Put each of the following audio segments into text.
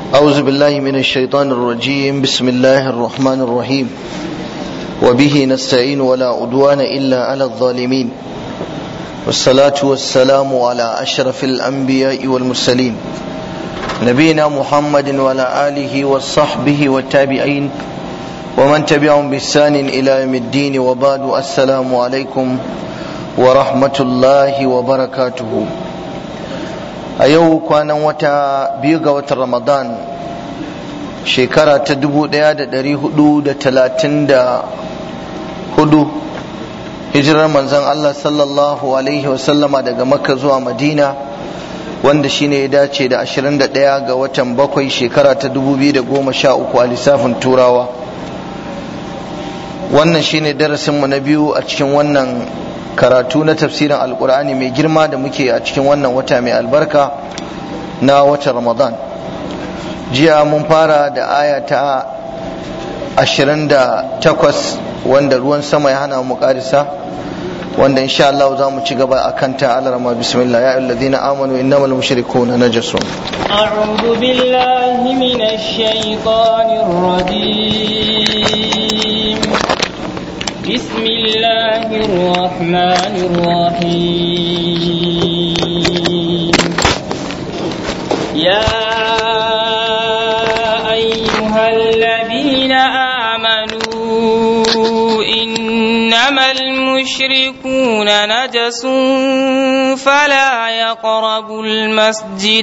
أعوذ بالله من الشيطان الرجيم بسم الله الرحمن الرحيم وبه نستعين ولا أدوان إلا على الظالمين والصلاة والسلام على أشرف الأنبياء والمرسلين نبينا محمد وعلى آله وصحبه والتابعين ومن تبعهم بإحسان إلى يوم الدين وبعد السلام عليكم ورحمة الله وبركاته a yau kwanan wata biyu ga watan ramadan shekara ta dubu daya da dari hudu da talatin da hudu hijirar manzon Allah sallallahu alaihi wasallama daga makka zuwa madina wanda shine ya dace da ashirin da daya ga watan bakwai shekara ta dubu biyu da goma sha uku a lissafin turawa wannan shine darasinmu na biyu a cikin wannan karatu na tafsirin alkur'ani mai girma da muke a cikin wannan wata mai albarka na watan ramadan jiya mun fara da aya ta 28 wanda ruwan sama ya hana mu karisa wanda insha Allah za mu ci gaba a kanta alarama bismillah ya alladhina amanu innamal mushrikuna najasun a'udhu billahi minash shaitanir rajim بسم الله الرحمن الرحيم يا أيها الذين آمنوا إنما المشركون نجس فلا يقربوا المسجد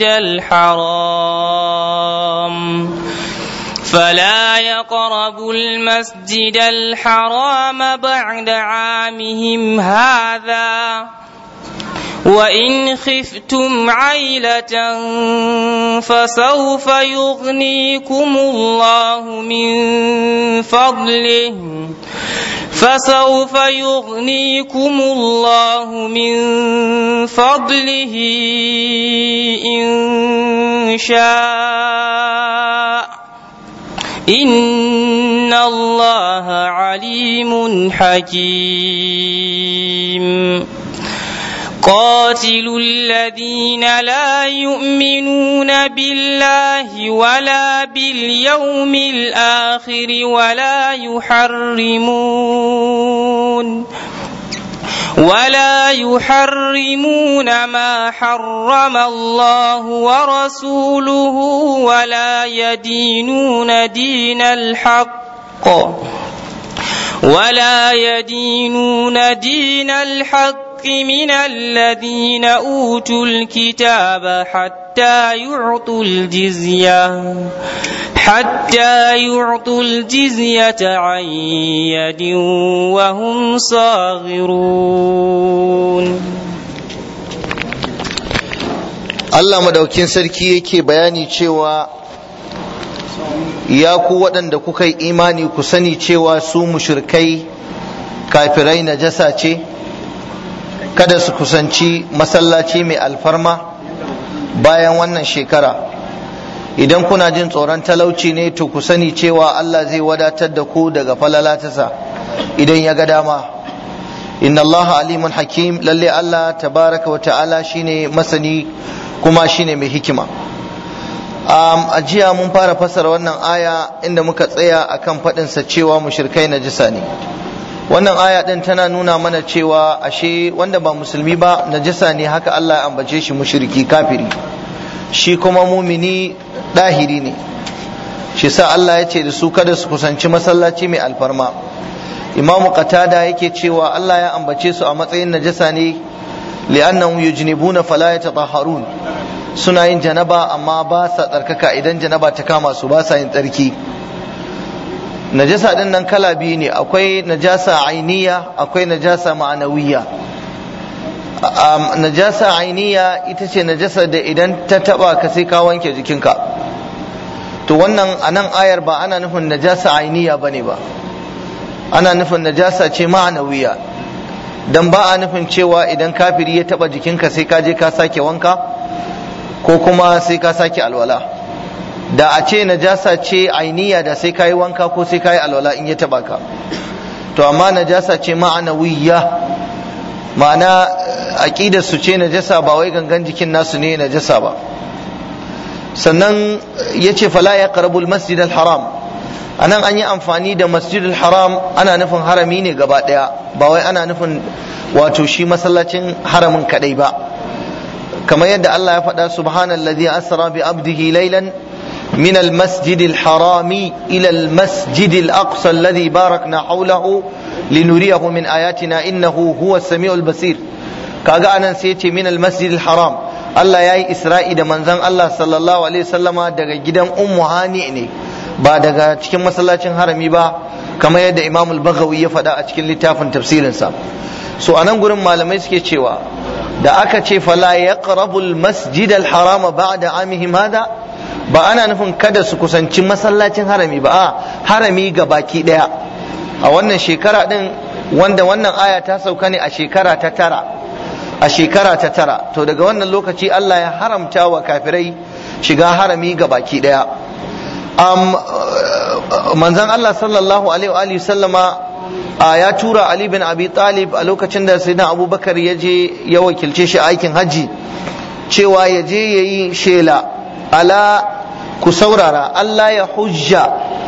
الحرام فلا يقربوا المسجد الحرام بعد عامهم هذا وإن خفتم عيلة فسوف يغنيكم الله من فضله فسوف يغنيكم الله من فضله إن شاء إن الله عليم حكيم قاتلوا الذين لا يؤمنون بالله ولا باليوم الآخر ولا يحرمون ولا يحرمون ما حرم الله ورسوله ولا يدينون دين الحق ولا يدينون دين الحق من الذين أوتوا الكتاب حتى يعطوا الجزية حتى يعطوا الجزية عن يد وهم صاغرون Allah madaukin sarki yake bayani cewa ya ku waɗanda kuka yi imani ku sani cewa su mushrikai kafirai najasa ce kada su kusanci masallaci mai alfarma bayan wannan shekara idan kuna jin tsoron talauci ne to ku sani cewa Allah zai wadatar da ku daga falalatasa idan ya ga dama inna Allah alimun hakim lalle Allah tabaraka wa ta'ala shine masani kuma shine mai hikima um, a jiya mun fara fassara wannan aya inda muka tsaya akan faɗinsa cewa mushrikai najisa ne wannan aya din tana nuna mana cewa ashe wanda ba musulmi ba najasa ne haka Allah ya ambace shi mushriki kafiri shi kuma mumini dahiri ne shi sa Allah ya ce da su kada su kusanci masallaci mai alfarma Imam Qatada yake cewa Allah ya ambace su a matsayin najasa ne li'annahum yujnibuna fala yatatahharun suna yin janaba amma ba sa tsarkaka idan janaba ta kama su ba sa yin tsarki najasa din nan kala biyu ne akwai najasa ainiya akwai najasa ma'anawiya najasa ainiya ita ce najasa da idan ta taba ka sai ka wanke jikinka to wannan a nan ayar ba ana nufin najasa ainiya ba ne ba ana nufin najasa ce ma'anawiya dan ba a nufin cewa idan kafiri ya taba jikinka sai ka je ka sake wanka ko kuma sai ka sake alwala da a ce najasa ce ainiya da sai kayi wanka ko sai kayi alwala in ya taba ka to amma najasa ce ma'anawiyya ma'ana aqidar su ce najasa ba wai gangan jikin nasu ne najasa ba sannan ya ce fala ya karabul masjid haram a nan an yi amfani da masjid haram ana nufin harami ne gaba ɗaya ba wai ana nufin wato shi masallacin haramin kaɗai ba kamar yadda Allah ya faɗa subhanallazi asra bi abdihi laylan من المسجد الحرام إلى المسجد الأقصى الذي باركنا حوله لنريه من آياتنا إنه هو السميع البصير kaga anan sai ce min almasjid haram Allah ya yi isra'i da manzon Allah sallallahu alaihi wasallama daga gidan ummu hani ne ba daga cikin masallacin harami ba kamar yadda imam al-baghawi ya faɗa a cikin littafin tafsirinsa so anan gurin malamai suke cewa da aka ce fala yaqrabu al-masjid al-haram ba'da amihim hada ba ana nufin kada su kusanci masallacin harami ba a harami ga baki daya a wannan shekara din wanda wannan aya ta sauka ne a shekara ta tara a shekara ta tara to daga wannan lokaci Allah ya haramta wa kafirai shiga harami ga baki daya um, manzon Allah sallallahu alaihi wa sallama ya tura Ali bin Abi Talib a lokacin da sayyidina Abubakar ya je ya wakilce shi aikin hajji cewa ya je yayi shela ala ku saurara Allah ya hujja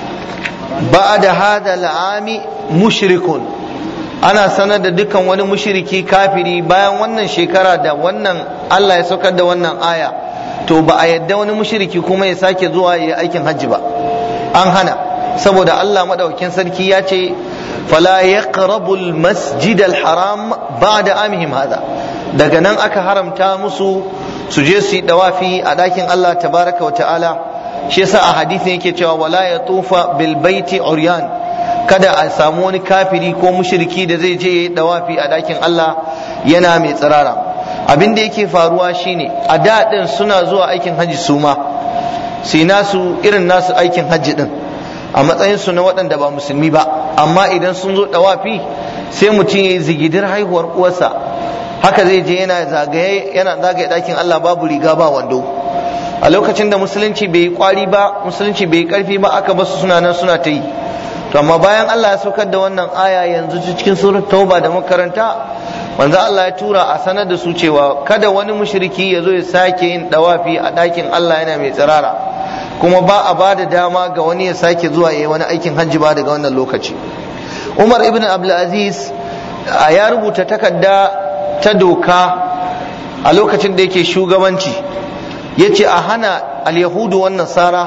ba'da hada al'ami mushrikun ana sanar da dukkan wani mushriki kafiri bayan wannan shekara da wannan Allah ya saukar da wannan aya to ba a yadda wani mushriki kuma ya sake zuwa ya aikin hajji ba an hana saboda Allah madaukakin sarki ya ce fala yaqrabu al-masjid al-haram ba'da amihim hada daga nan aka haramta musu su je su yi dawafi a ɗakin Allah tabaraka wa ta'ala shi yasa a hadisin yake cewa wala ya tufa bil baiti uryan kada a samu wani kafiri ko mushriki da zai je yi dawafi a ɗakin Allah yana mai tsirara abin da yake faruwa shine a da din suna zuwa aikin haji su ma sai nasu irin nasu aikin haji din a matsayin su na waɗanda ba musulmi ba amma idan sun zo dawafi sai mutum ya yi zigidir haihuwar uwarsa haka zai je yana zagaye yana zagaye ɗakin Allah babu riga ba wando a lokacin da musulunci bai yi kwari ba musulunci bai yi karfi ba aka basu suna nan suna ta yi to amma bayan Allah ya saukar da wannan aya yanzu cikin surat tauba da makaranta manzo Allah ya tura a sanar da su cewa kada wani mushriki ya zo ya sake yin dawafi a ɗakin Allah yana mai tsirara kuma ba a ba da dama ga wani ya sake zuwa ya yi wani aikin hajji ba daga wannan lokaci Umar ibn Abdulaziz ya rubuta takarda ta doka a lokacin da yake shugabanci ya ce a hana al-yahudu wan nasara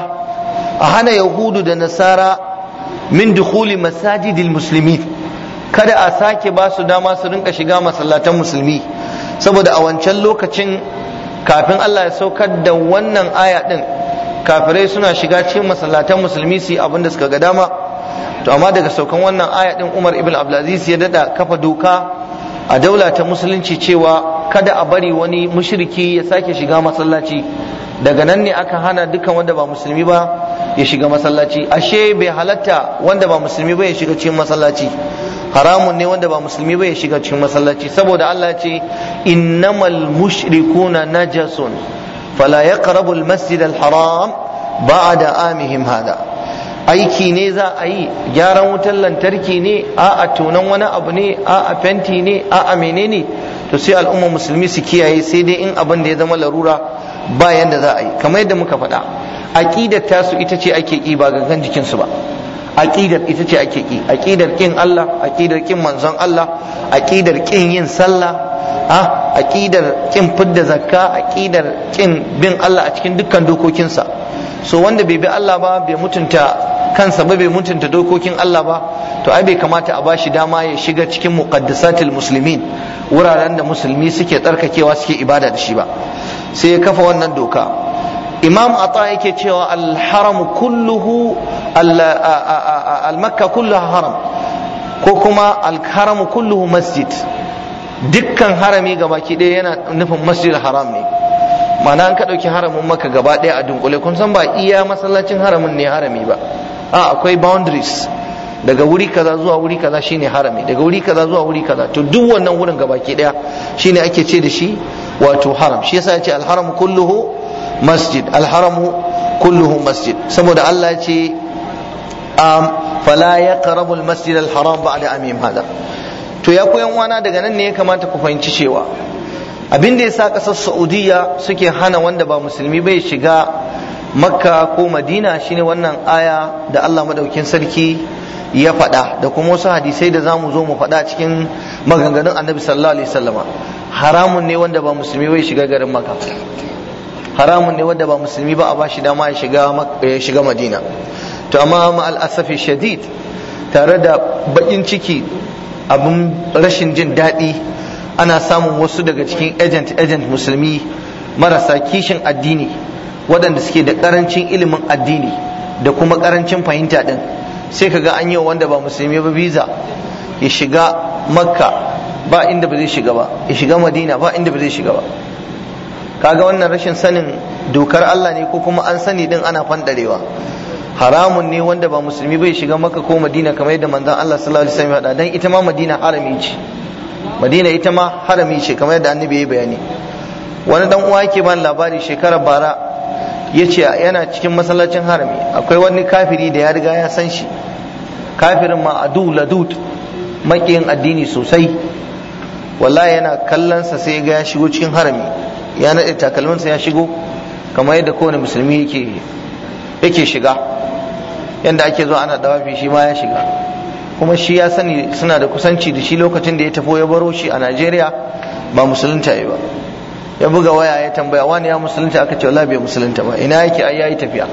a hana yahudu da nasara min dukhuli masajidil muslimin kada a sake ba su dama su rinka shiga masallatan musulmi saboda a wancan lokacin kafin Allah ya saukar da wannan aya din kafirai suna shiga cikin masallatan musulmi su yi abin da suka ga dama to amma daga saukan wannan aya din Umar ibn Abdulaziz ya dada kafa doka a daula ta musulunci cewa kada a bari wani mushriki ya sake shiga masallaci daga nan ne aka hana dukkan wanda ba musulmi ba ya shiga masallaci ashe bai halatta wanda ba musulmi ba ya shiga cikin masallaci haramun ne wanda ba musulmi ba ya shiga cikin masallaci saboda Allah ya ce innamal mushrikuna najasun fala yaqrabu al-masjid al-haram ba'da amihim hada aiki ne za a yi gyaran wutar lantarki ne a a tonan wani abu ne a a fenti ne a a menene to sai al'umma musulmi su kiyaye sai dai in abin da ya zama larura ba yanda za a yi kamar yadda muka faɗa aqidar tasu ita ce ake ki ba gangan jikin su ba aqidar ita ce ake ki aqidar kin Allah aqidar kin manzon Allah aqidar kin yin sallah a aqidar kin fidda zakka aqidar kin bin Allah a cikin dukkan dokokinsa so wanda bai bi Allah ba bai mutunta kansa ba bai mutunta dokokin Allah ba to ai bai kamata a bashi dama ya shiga cikin muqaddisatil muslimin wuraren da musulmi suke tsarkakewa suke ibada da shi ba sai ya kafa wannan doka imam ata yake cewa al-haram kulluhu al-makka kulluha haram ko kuma al-haram kulluhu masjid dukkan harami gabaki ɗaya yana nufin masjid haram ne ma'ana an ka ɗauki haramin maka gaba ɗaya a dunkule kun san ba iya masallacin haramin ne harami ba a akwai boundaries daga wuri kaza zuwa wuri kaza shine harami daga wuri kaza zuwa wuri kaza to duk wannan wurin gabaki ɗaya shine ake ce da shi wato haram shi yasa ya ce alharam kulluhu masjid alharamu kulluhu masjid saboda Allah ya ce um, fala yaqrabu almasjid alharam ba'da amim hada to ya koyan wana daga nan ne ya kamata ku fahimci cewa abin da yasa kasar Saudiya suke hana wanda ba musulmi bai shiga makka ko madina shine wannan aya da Allah madaukin sarki ya faɗa da kuma wasu hadisai da za mu zo mu faɗa cikin maganganun annabi sallallahu alaihi wasallama haramun ne wanda ba musulmi bai shiga garin makka haramun ne wanda ba musulmi ba a bashi dama ya shiga ya shiga madina to amma ma al'asafi shadid tare da bakin ciki abin rashin jin daɗi ana samun wasu daga cikin agent agent musulmi marasa kishin addini waɗanda suke da ƙarancin ilimin addini da kuma ƙarancin fahimta ɗin sai kaga an yi wanda ba musulmi ba visa ya shiga makka ba inda ba zai shiga ba ya shiga madina ba inda ba zai shiga ba kaga wannan rashin sanin dokar Allah ne ko kuma an sani din ana fandarewa haramun ne wanda ba musulmi bai shiga makka ko madina kamar yadda manzon Allah sallallahu alaihi wasallam ya faɗa dan ita ma madina harami ce madina ita ma harami ce kamar yadda annabi ya bayani wani dan uwa yake bani labari shekarar bara ya ce yana cikin masallacin harami akwai wani kafiri da ya riga ya san shi kafirin ma adu ladud makiyin addini sosai wallahi yana kallonsa sai ga ya shigo cikin harami ya naɗe takalminsa ya shigo kamar yadda kowane musulmi yake yake shiga yadda ake zuwa ana dawafi shi ma ya shiga kuma shi ya sani suna da kusanci da shi lokacin da ya tafo ya baro shi a Najeriya ba musulunta yi ba ya buga waya ya tambaya wani ya musulunta aka ce wallahi bai musulunta ba ina yake ai yayi tafiya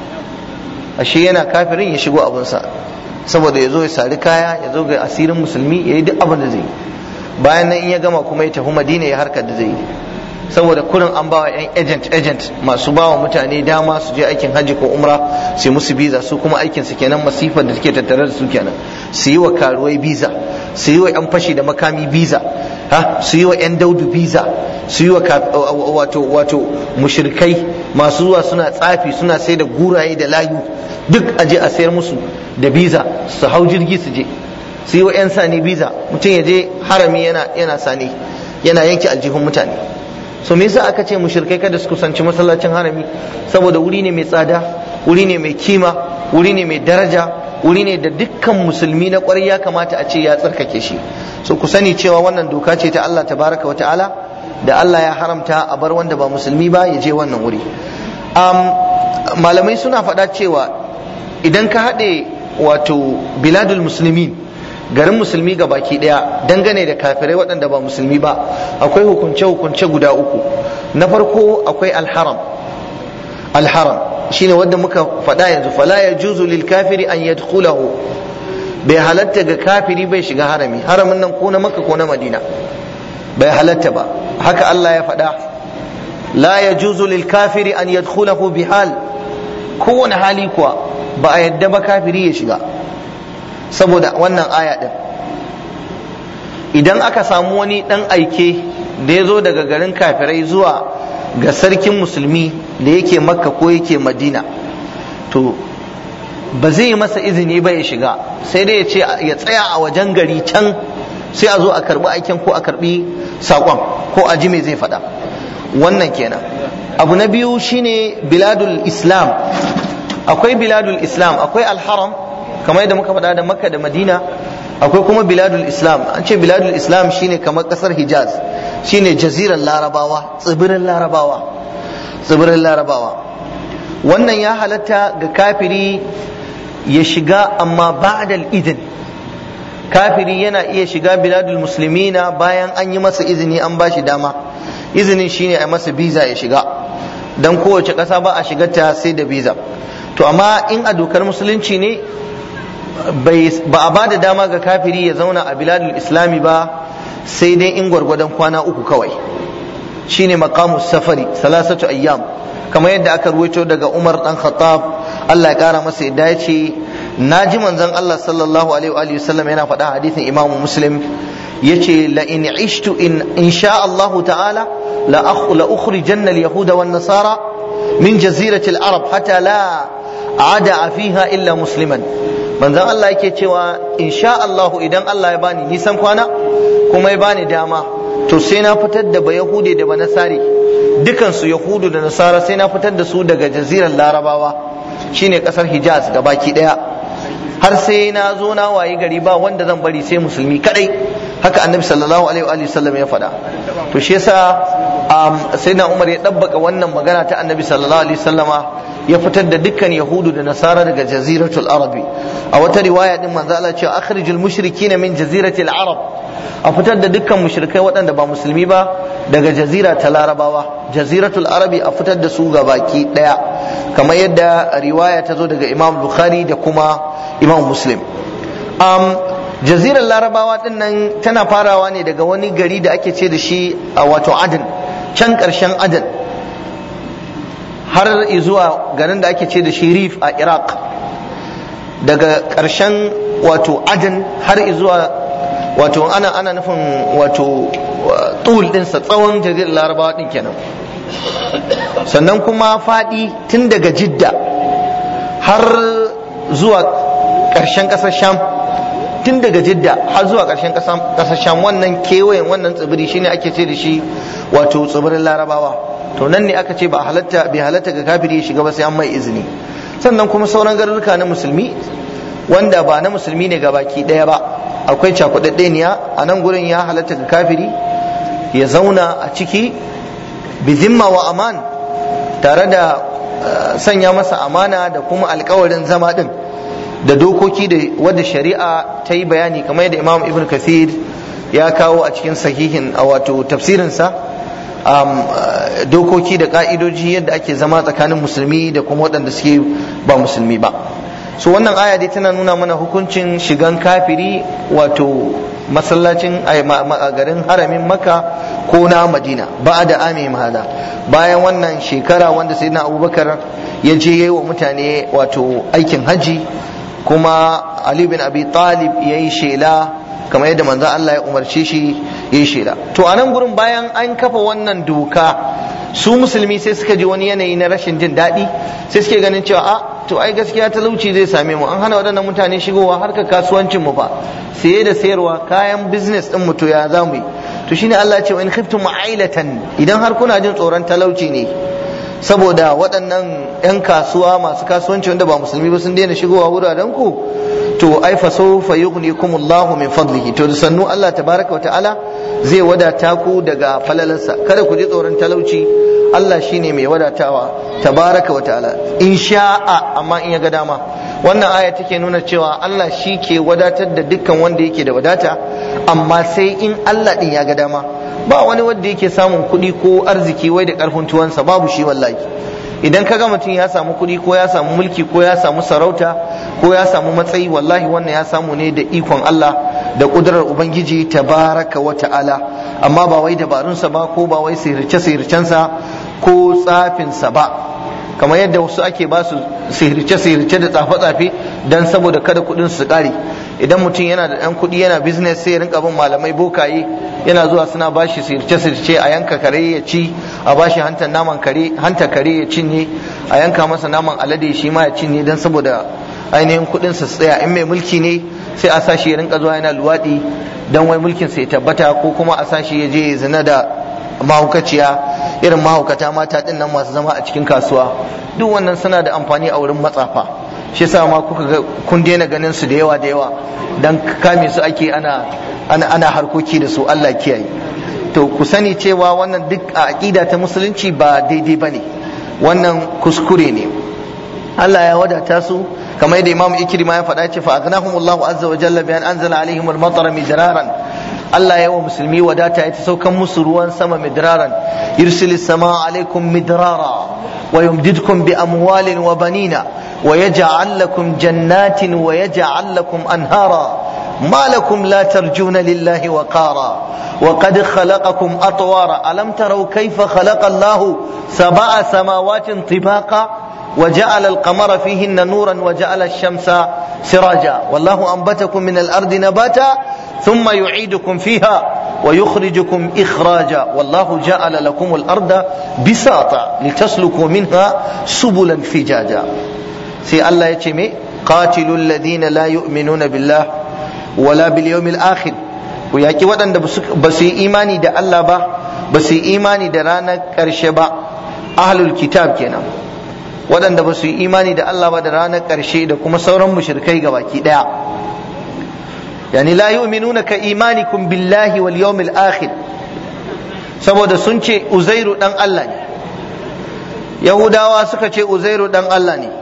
ashe yana kafirin ya shigo abinsa saboda ya zo ya sari kaya ya zo ga asirin musulmi ya yi duk abin da zai yi bayan nan in ya gama kuma ya tafi madina ya harkar da zai yi saboda kurin an bawa yan agent agent masu bawa mutane dama su je aikin hajji ko umra su musu biza su kuma aikin su kenan masifar da take tattare da su kenan su yi wa karuwai biza su yi wa yan fashi da makami biza ha su yi wa yan daudu biza su yi wa wato wato mushrikai masu zuwa suna tsafi suna sai da guraye da layu duk a je a sayar musu da biza su hau jirgi su je su yi wa yan sani biza mutum ya je harami yana yana sani yana yanke aljihun mutane so me yasa aka ce mushrikai kada su kusanci masallacin harami saboda wuri ne mai tsada wuri ne mai kima wuri ne mai daraja wuri ne da dukkan musulmi na kwarai ya kamata a ce ya tsarkake shi so ku sani cewa wannan doka ce ta Allah tabaraka wata'ala da Allah ya haramta a bar wanda ba musulmi ba ya je wannan wuri um, malamai suna faɗa cewa idan ka haɗe wato biladul musulmin garin musulmi ga baki daya dangane da kafirai waɗanda ba musulmi ba akwai hukunce-hukunce guda uku na farko akwai alharam alharam shine wanda muka faɗa yanzu fala ya juzu lil kafiri an yadkhulahu bai halatta ga kafiri bai shiga harami haramin nan ko na makka ko na madina bai halatta ba haka Allah ya faɗa la ya juzu lil kafiri an yadkhulahu bi hal kowane hali kuwa ba a yadda ba kafiri ya shiga saboda wannan aya ɗin idan aka samu wani ɗan aike da ya zo daga garin kafirai zuwa ga sarkin musulmi da yake makka ko yake madina to ba zai yi masa izini ba ya shiga sai dai ya ce ya tsaya a wajen gari can sai a zo a karbi aikin ko a karbi saƙon ko a ji me zai faɗa wannan kenan abu na biyu shine biladul islam akwai biladul islam akwai alharam kamar yadda muka faɗa da makka da madina akwai kuma biladul islam an ce biladul islam shine kamar ƙasar hijaz shine jaziran larabawa tsibirin larabawa tsibirin larabawa wannan ya halatta ga kafiri ya shiga amma ba'dal idin kafiri yana iya shiga biladul muslimina bayan an yi masa izini an ba shi dama izinin shine a masa biza ya shiga dan kowace ƙasa ba a shigarta sai da biza to amma in a dokar musulunci ne ba a ba da dama ga kafiri ya zauna a biladul islami ba sai dai in gwargwadon kwana uku kawai shine maqamu safari salasatu ayyam kamar yadda aka ruwaito daga Umar dan Khattab Allah ya kara masa yadda ya ce naji manzon Allah sallallahu alaihi wa sallam yana faɗa hadisin Imam Muslim yace la in ishtu in insha Allah ta'ala la akh la ukhrijanna al yahuda wan nasara min jazirati al arab hatta la ada fiha illa musliman manzon Allah yake cewa insha Allah idan Allah ya bani nisan kwana kuma ya bani dama to sai na fitar da ba yahude da ba nasari dukansu yahudu da nasara sai na fitar da su daga jazirar larabawa shine kasar hijaz da baki daya har sai na zo na wayi gari ba wanda zan bari sai musulmi kadai haka annabi sallallahu alaihi wa sallam ya faɗa to shi yasa sai na umar ya ɗabbaka wannan magana ta annabi sallallahu alaihi sallama ya fitar da dukkan yahudu da nasara daga jaziratul arabi a wata riwaya din manzo Allah cewa akhrijul mushrikin min jaziratil arab a fitar da dukkan mushrikai waɗanda ba musulmi ba daga jazira ta larabawa jaziratul arabi a fitar da su ga baki daya kamar yadda riwaya ta zo daga imam bukhari da kuma imam muslim um, jazirar larabawa din nan tana farawa ne daga wani gari da ake ce da shi a wato adan can ƙarshen adan har zuwa garin da ake ce da shi rif a iraq daga ƙarshen wato adan har zuwa wato ana ana nufin wato tul ɗinsa tsawon jazirar larabawa ɗin kenan sannan kuma faɗi tun daga jidda har zuwa ƙarshen ƙasar sham tun daga jidda har zuwa ƙarshen ƙasar sham wannan kewayen wannan tsibiri shine ake ce da shi wato tsibirin larabawa to nan ne aka ce ba halatta bai halatta ga kafiri ya shiga ba sai an mai izini sannan kuma sauran garuruka na musulmi wanda ba na musulmi ne ga baki ɗaya ba akwai cakuɗaɗɗeniya a nan gurin ya halatta ga kafiri ya zauna a ciki bizimma wa aman tare da sanya masa amana da kuma alkawarin zama ɗin da dokoki da wadda shari'a ta yi bayani kamar yadda imam ibn kathir ya kawo a cikin sahihin a wato tafsirinsa dokoki da ka'idoji yadda ake zama tsakanin musulmi da kuma waɗanda suke ba musulmi ba so wannan aya dai tana nuna mana hukuncin shigan kafiri wato masallacin a garin haramin maka ko na madina ba da ame hada bayan wannan shekara wanda sai na abubakar ya je ya yi wa mutane wato aikin haji kuma ali bin abi talib ya yi shela kamar yadda manzon Allah ya umarce shi ya yi shela to a nan gurin bayan an kafa wannan doka su musulmi sai suka ji wani yanayi na rashin jin daɗi sai suke ganin cewa a to ai gaskiya talauci zai same mu an hana waɗannan mutane shigowa harkar kasuwancin mu fa saye da sayarwa kayan business din mu to ya za mu yi to shine Allah ce in khiftum ailatan idan har kuna jin tsoron talauci ne saboda waɗannan 'yan kasuwa masu kasuwanci wanda ba musulmi ba sun daina shigowa wuraren ku to ai fa sawfa yughnikumullahu min fadlihi to da sannu Allah tabaraka wa ta'ala zai wadata ku daga falalansa kada ku ji tsoron talauci Allah shine mai wadatawa tabaraka wa ta'ala in sha'a amma in ya ga dama wannan aya take nuna cewa Allah shi ke wadatar da dukkan wanda yake da wadata amma sai in Allah din ya ga dama ba wani wanda yake samun kuɗi ko arziki wai da ƙarfin tuwansa babu shi wallahi idan ka ga mutum ya samu kuɗi ko ya samu mulki ko ya samu sarauta ko ya samu matsayi wallahi wannan ya samu ne da ikon Allah da ƙudurar Ubangiji tabaraka wa ta'ala amma ba wai dabarunsa ba ko ba wai sihirce sihircensa ko tsafinsa ba kamar yadda wasu ake ba su sihirce sihirce da tsafe tsafe dan saboda kada kuɗin su ƙare idan mutum yana da ɗan kuɗi yana business sai ya rinka bin malamai bokaye yana zuwa suna bashi sirce sirce a yanka kare ya ci a bashi hantar naman kare hanta kare ya cinye a yanka masa naman alade shi ma ya cinye dan saboda ainihin kuɗin su tsaya in mai mulki ne sai a sashi ya rinka zuwa yana luwaɗi dan wai mulkin sa ya tabbata ko kuma a sashi ya je ya zina da mahaukaciya irin mahaukata mata din nan masu zama a cikin kasuwa duk wannan suna da amfani a wurin matsafa shi yasa ma kuka ga kun daina ganin su da yawa da yawa dan kame su ake ana ana ana harkoki da su Allah kiyaye to ku sani cewa wannan duk a aqida ta musulunci ba daidai bane wannan kuskure ne Allah ya wadata su kamar yadda Imam Ikrima ya faɗa ce fa aghnahumullahu azza wa jalla bi an anzala alaihim al-matara midraran Allah ya wa musulmi wadata ya ta saukan musu ruwan sama midraran yursilis sama alaikum midrara wa yumdidkum bi amwalin wa banina ويجعل لكم جنات ويجعل لكم أنهارا ما لكم لا ترجون لله وقارا وقد خلقكم أطوارا ألم تروا كيف خلق الله سبع سماوات طباقا وجعل القمر فيهن نورا وجعل الشمس سراجا والله أنبتكم من الأرض نباتا ثم يعيدكم فيها ويخرجكم إخراجا والله جعل لكم الأرض بساطا لتسلكوا منها سبلا فجاجا sai Allah ya ce me qatilul ladina la yu'minuna billah wala bil yawmil akhir ku yaki waɗanda ba su yi imani da Allah ba ba su yi imani da ranar ƙarshe ba ahlul kitab kenan waɗanda ba su yi imani da Allah ba da ranar ƙarshe da kuma sauran mushrikai ga baki ɗaya yani la yu'minuna ka imanikum billahi wal yawmil akhir saboda sun ce uzairu dan Allah ne yahudawa suka ce uzairu dan Allah ne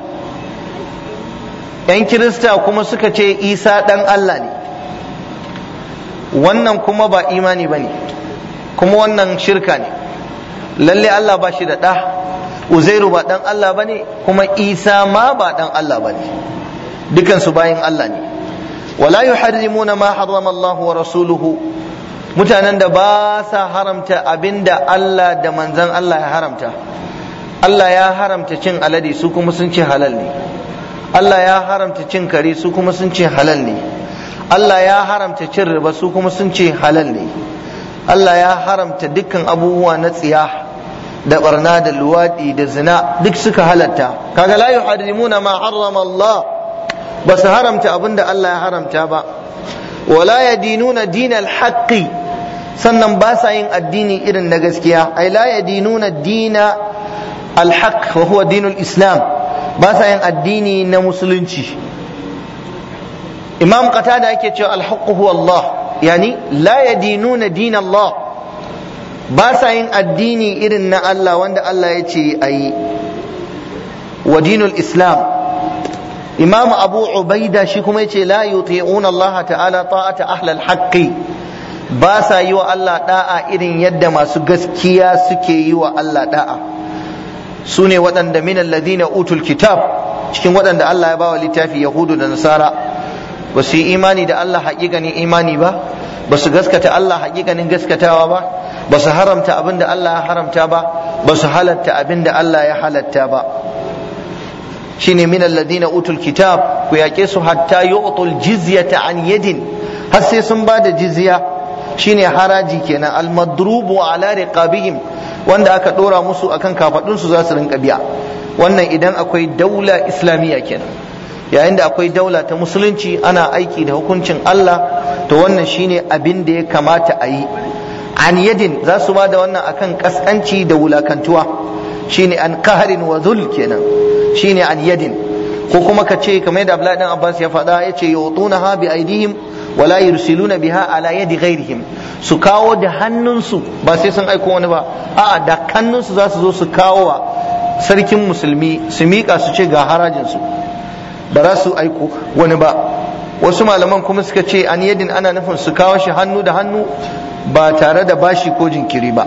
yan kirista kuma suka ce isa dan Allah ne wannan kuma ba imani ba ne kuma wannan shirka ne lalle Allah ba shi da ɗa uzairu ba dan Allah ba ne kuma isa ma ba dan Allah ba ne dukansu bayin Allah ne wala yuharrimuna ma harrama Allah wa rasuluhu mutanen da ba sa haramta abinda Allah da manzon Allah ya haramta Allah ya haramta cin alade su kuma sun ce halal ne Allah ya haramta cin kare su kuma sun ce halal ne Allah ya haramta cin riba su kuma sun ce halal ne Allah ya haramta dukkan abubuwa na tsiya da barna da luwadi da zina duk suka halatta kaga la yuharrimuna ma harrama Allah ba su haramta abinda Allah ya haramta ba wala yadinuna dinal haqqi sannan ba sa yin addini irin na gaskiya ai la yadinuna dina alhaq wa huwa dinul islam ba sa yin addini na musulunci imam qatada yake cewa alhaq huwa Allah yani la yadinuna din Allah ba sa yin addini irin na Allah wanda Allah ya ce ayi wa dinul islam imam abu ubaida shi kuma yace la yuti'una Allah ta'ala ta'ata ahlal haqqi ba sa yi wa Allah da'a irin yadda masu gaskiya suke yi wa Allah da'a su ne waɗanda min alladhina utul kitab cikin waɗanda Allah ya bawa littafi yahudu da nasara ba su yi imani da Allah haƙiƙanin imani ba ba su gaskata Allah haƙiƙanin gaskatawa ba ba su haramta abin da Allah ya haramta ba ba su halatta abin da Allah ya halatta ba shine min alladhina utul kitab ku yaƙe su hatta yu'tul jizyata an yadin har sai sun ba da jizya shine haraji kenan almadrubu ala riqabihim wanda aka dora musu akan kafadun su za su rinka biya wannan idan akwai daula islamiyya kenan yayin da akwai daula ta musulunci ana aiki da hukuncin Allah to wannan shine abin da ya kamata a yi an yadin za su ba da wannan akan kaskanci da wulakantuwa shine an kaharin wa zul kenan shine an yadin ko kuma ka ce kamar yadda Abdullahi dan Abbas ya faɗa yace yutunaha bi aidihim wala yursiluna biha ala yadi ghairihim su kawo da hannunsu ba sai sun aiko wani ba a'a da hannunsu za su zo su kawo wa sarkin musulmi su miƙa su ce ga harajin su ba za su aiko wani ba wasu malaman kuma suka ce an yadin ana nufin su kawo shi hannu da hannu ba tare da bashi ko jinkiri ba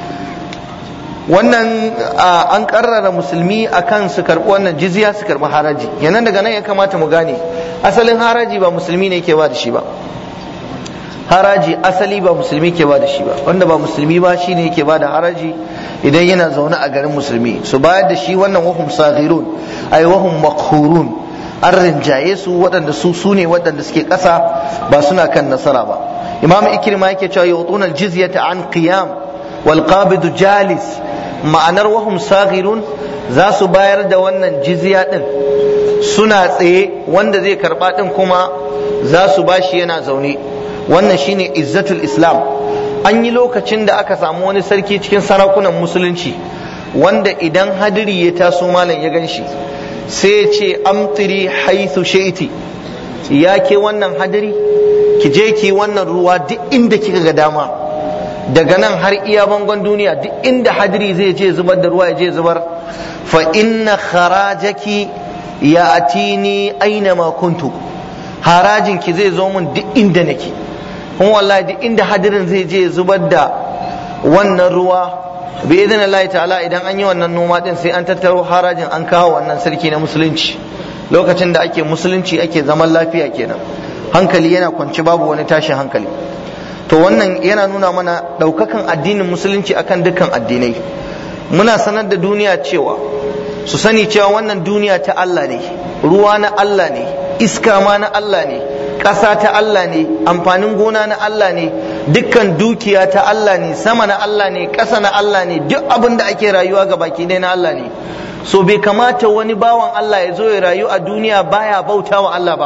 wannan an karrara musulmi akan su karɓi wannan jizya su karɓi haraji yanan daga nan ya kamata mu gane asalin haraji ba musulmi ne ke ba da shi ba haraji asali ba musulmi ke ba da shi ba wanda ba musulmi ba shi ne yake ba da haraji idan yana zaune a garin musulmi su bayar da shi wannan wahum saghirun ay wahum makhurun an rinjaye su waɗanda su su ne waɗanda suke ƙasa ba suna kan nasara ba imam ikrima yake cewa yutuna aljizyata an qiyam wal qabidu jalis ma'anar wahum saghirun za su bayar da wannan jizya din suna tsaye wanda zai karba din kuma za su bashi yana zaune wannan shine izzatul islam an yi lokacin da aka samu wani sarki cikin sarakunan musulunci wanda idan hadiri ya taso malam ya gan shi sai ya ce amtiri haithu shaiti ya ke wannan hadiri ki je ki wannan ruwa duk inda kika ga dama daga nan har iya bangon duniya duk inda hadiri zai je zubar da ruwa ya je zubar fa inna kharajaki ya atini aina ma kuntu harajin ki zai zo mun duk inda nake kuma wallahi duk inda hadirin zai je zubar da wannan ruwa bi idan Allah ta'ala idan an yi wannan noma din sai an tattaro harajin an kawo wannan sarki na musulunci lokacin da ake musulunci ake zaman lafiya kenan hankali yana kwanci babu wani tashin hankali to wannan yana nuna mana ɗaukakan addinin musulunci akan dukkan addinai muna sanar da duniya cewa su sani cewa wannan duniya ta Allah ne ruwa na Allah ne iska ma na Allah ne ƙasa ta Allah ne amfanin gona na Allah ne dukkan dukiya ta Allah ne sama na Allah ne ƙasa na Allah ne duk abin da ake rayuwa ga baki ɗaya na Allah ne so bai kamata wani bawan Allah ya zo ya rayu a duniya baya bauta wa Allah ba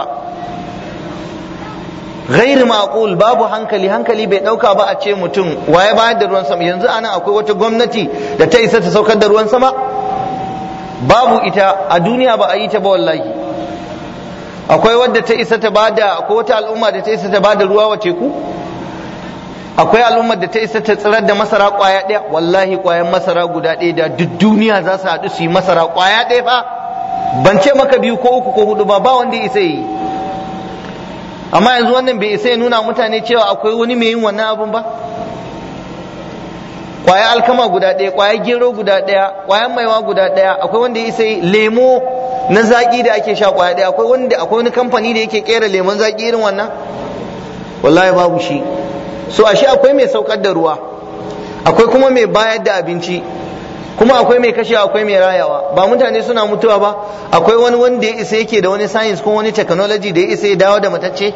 ghairi maqul babu hankali hankali bai dauka ba a ce mutum waye bayar da ruwan sama yanzu anan akwai wata gwamnati da ta isa ta saukar da ruwan sama babu ita a duniya ba a yi ta ba wallahi akwai wadda ta isa ta bada akwai wata al'umma da ta isa ta bada ruwa wa teku akwai al'ummar da ta isa ta tsirar da masara kwaya ɗaya wallahi kwayan masara guda ɗaya da duk duniya za su haɗu su yi masara kwaya ɗaya fa ban ce maka biyu ko uku ko hudu ba ba wanda isa yi amma yanzu wannan bai isa ya nuna mutane cewa akwai wani mai yin wannan abun ba kwaya alkama guda ɗaya kwaya gero guda ɗaya kwayan maiwa guda ɗaya akwai wanda ya isa lemo na zaƙi da ake sha kwaya ɗaya akwai wanda akwai wani kamfani da yake kera lemon zaƙi irin wannan wallahi babu shi so ashe akwai mai saukar da ruwa akwai kuma mai bayar da abinci kuma akwai mai kashewa akwai mai rayawa ba mutane suna mutuwa ba akwai wani wanda ya isa yake da wani science ko wani technology da ya isa ya dawo da matacce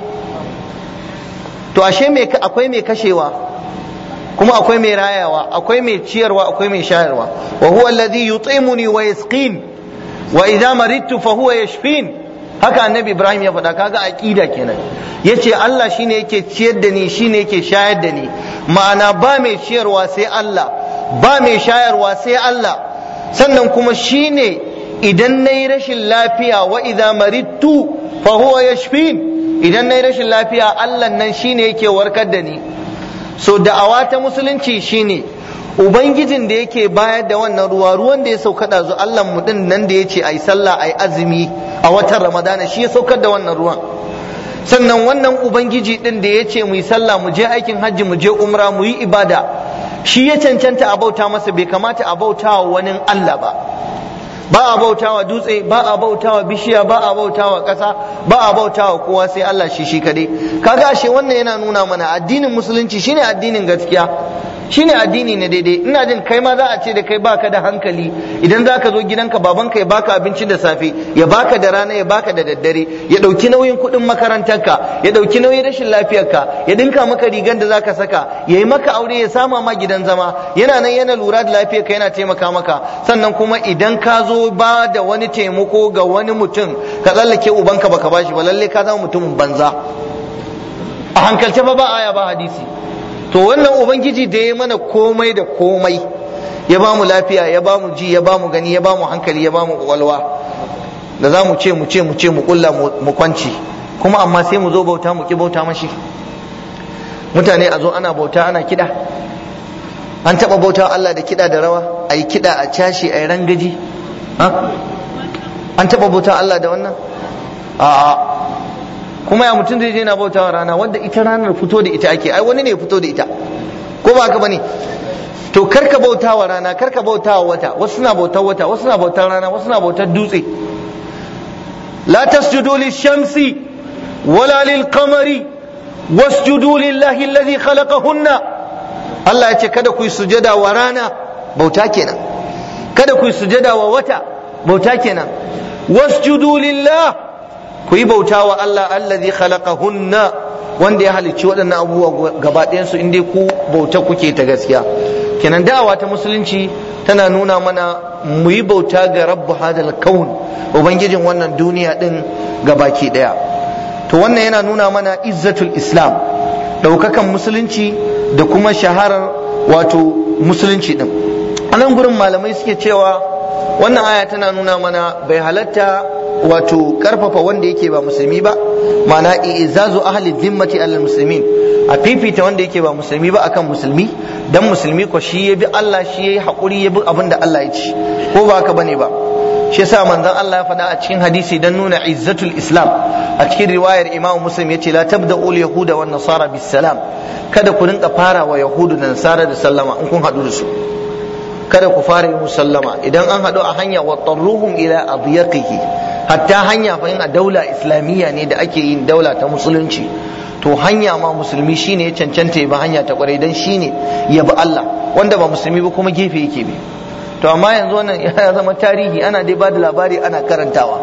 to ashe akwai mai kashewa kuma akwai mai rayawa akwai mai ciyarwa akwai mai shayarwa wa huwa alladhi yut'imuni wa yasqin wa idza maridtu fa huwa yashfin haka annabi ibrahim ya faɗa kaga aqida kenan yace Allah shine yake ciyar da ni shine yake shayar da ni ma'ana ba mai ciyarwa sai Allah ba mai shayarwa sai Allah sannan kuma shine idan nayi rashin lafiya wa idza maridtu fa huwa yashfin idan nayi rashin lafiya Allah nan shine yake warkar da ni so da'awa ta musulunci shine ubangijin da yake bayar da wannan ruwa ruwan da ya sauka ɗazu Allah mu din nan da ya ce ai sallah ai azumi a watan ramadana shi ya saukar da wannan ruwan sannan wannan ubangiji din da ya ce mu yi sallah mu je aikin hajji mu je umra mu yi ibada shi ya cancanta a bauta masa bai kamata a bauta wa wani Allah ba ba a bautawa dutse ba a bautawa bishiya ba a bautawa ƙasa ba a bautawa kowa sai Allah shi shi kadai kaga ashe wannan yana nuna mana addinin musulunci shine addinin gaskiya shine addini na daidai ina jin kai ma za a ce da kai baka da hankali idan za ka zo gidanka babanka ya baka abinci da safe ya baka da rana ya baka da daddare ya ɗauki nauyin kuɗin makarantarka ya ɗauki nauyin rashin lafiyarka ya dinka maka rigar da zaka saka ya yi maka aure ya sama ma gidan zama yana nan yana lura da lafiyarka yana taimaka maka sannan kuma idan ka zo ba da wani taimako ga wani mutum ka tsallake ubanka baka bashi ba lalle ka zama mutumin banza a hankalce fa ba aya ba hadisi to wannan ubangiji da ya mana komai da komai ya ba mu lafiya ya ba mu ji ya ba mu gani ya ba mu hankali ya ba mu kwakwalwa da za mu ce mu ce mu ce mu kulla mu kwanci kuma amma sai mu zo bauta mu ki bauta mashi mutane a zo ana bauta ana kiɗa an taɓa bauta Allah da kiɗa da rawa a yi kiɗa a cashe a yi rangaji an taɓa bauta Allah da wannan a'a kuma ya mutum zai je na bautawa rana wanda ita ranar fito da ita ake ai wani ne fito da ita ko ba haka bane to karka bautawa rana karka bautawa wata wasu suna bautar wata wasu suna bautar rana wasu suna bautar dutse la tasjudu lishamsi wala lilqamari wasjudu lillahi alladhi khalaqahunna Allah ya ce kada ku yi sujada wa rana bauta kenan kada ku yi sujada wa wata bauta kenan wasjudu lillah ku yi bauta wa Allah allazi khalaqahunna wanda ya halicci waɗannan abubuwa gaba ɗayan su inda ku bauta kuke ta gaskiya kenan da'awa ta musulunci tana nuna mana mu yi bauta ga rabbu hadal kaun ubangijin wannan duniya din gabaki ɗaya to wannan yana nuna mana izzatul islam ɗaukakan musulunci da kuma shaharar wato musulunci din a nan gurin malamai suke cewa wannan aya tana nuna mana bai halatta wato karfafa wanda yake ba musulmi ba ma'ana izazu ahli zimmati alal muslimin a fifita wanda yake ba musulmi ba akan musulmi dan musulmi ko shi ya bi Allah shi ya yi haƙuri ya bi abin da Allah ya ci ko ba haka bane ba shi yasa manzon Allah ya faɗa a cikin hadisi dan nuna izzatul islam a cikin riwayar imam muslim yace la tabda'u yahuda wan nasara bis salam kada ku rinka fara wa yahudu da nasara da sallama in kun haɗu da su kada ku fara yin sallama idan an haɗu a hanya wa tarruhum ila adyaqihi hatta hanya fa a daula islamiyya ne da ake yin daula ta musulunci to hanya ma musulmi shine ya cancanta ba hanya ta kwarai dan shine ya bi Allah wanda ba musulmi ba kuma gefe yake bi to amma yanzu wannan ya zama tarihi ana dai bada labari ana karantawa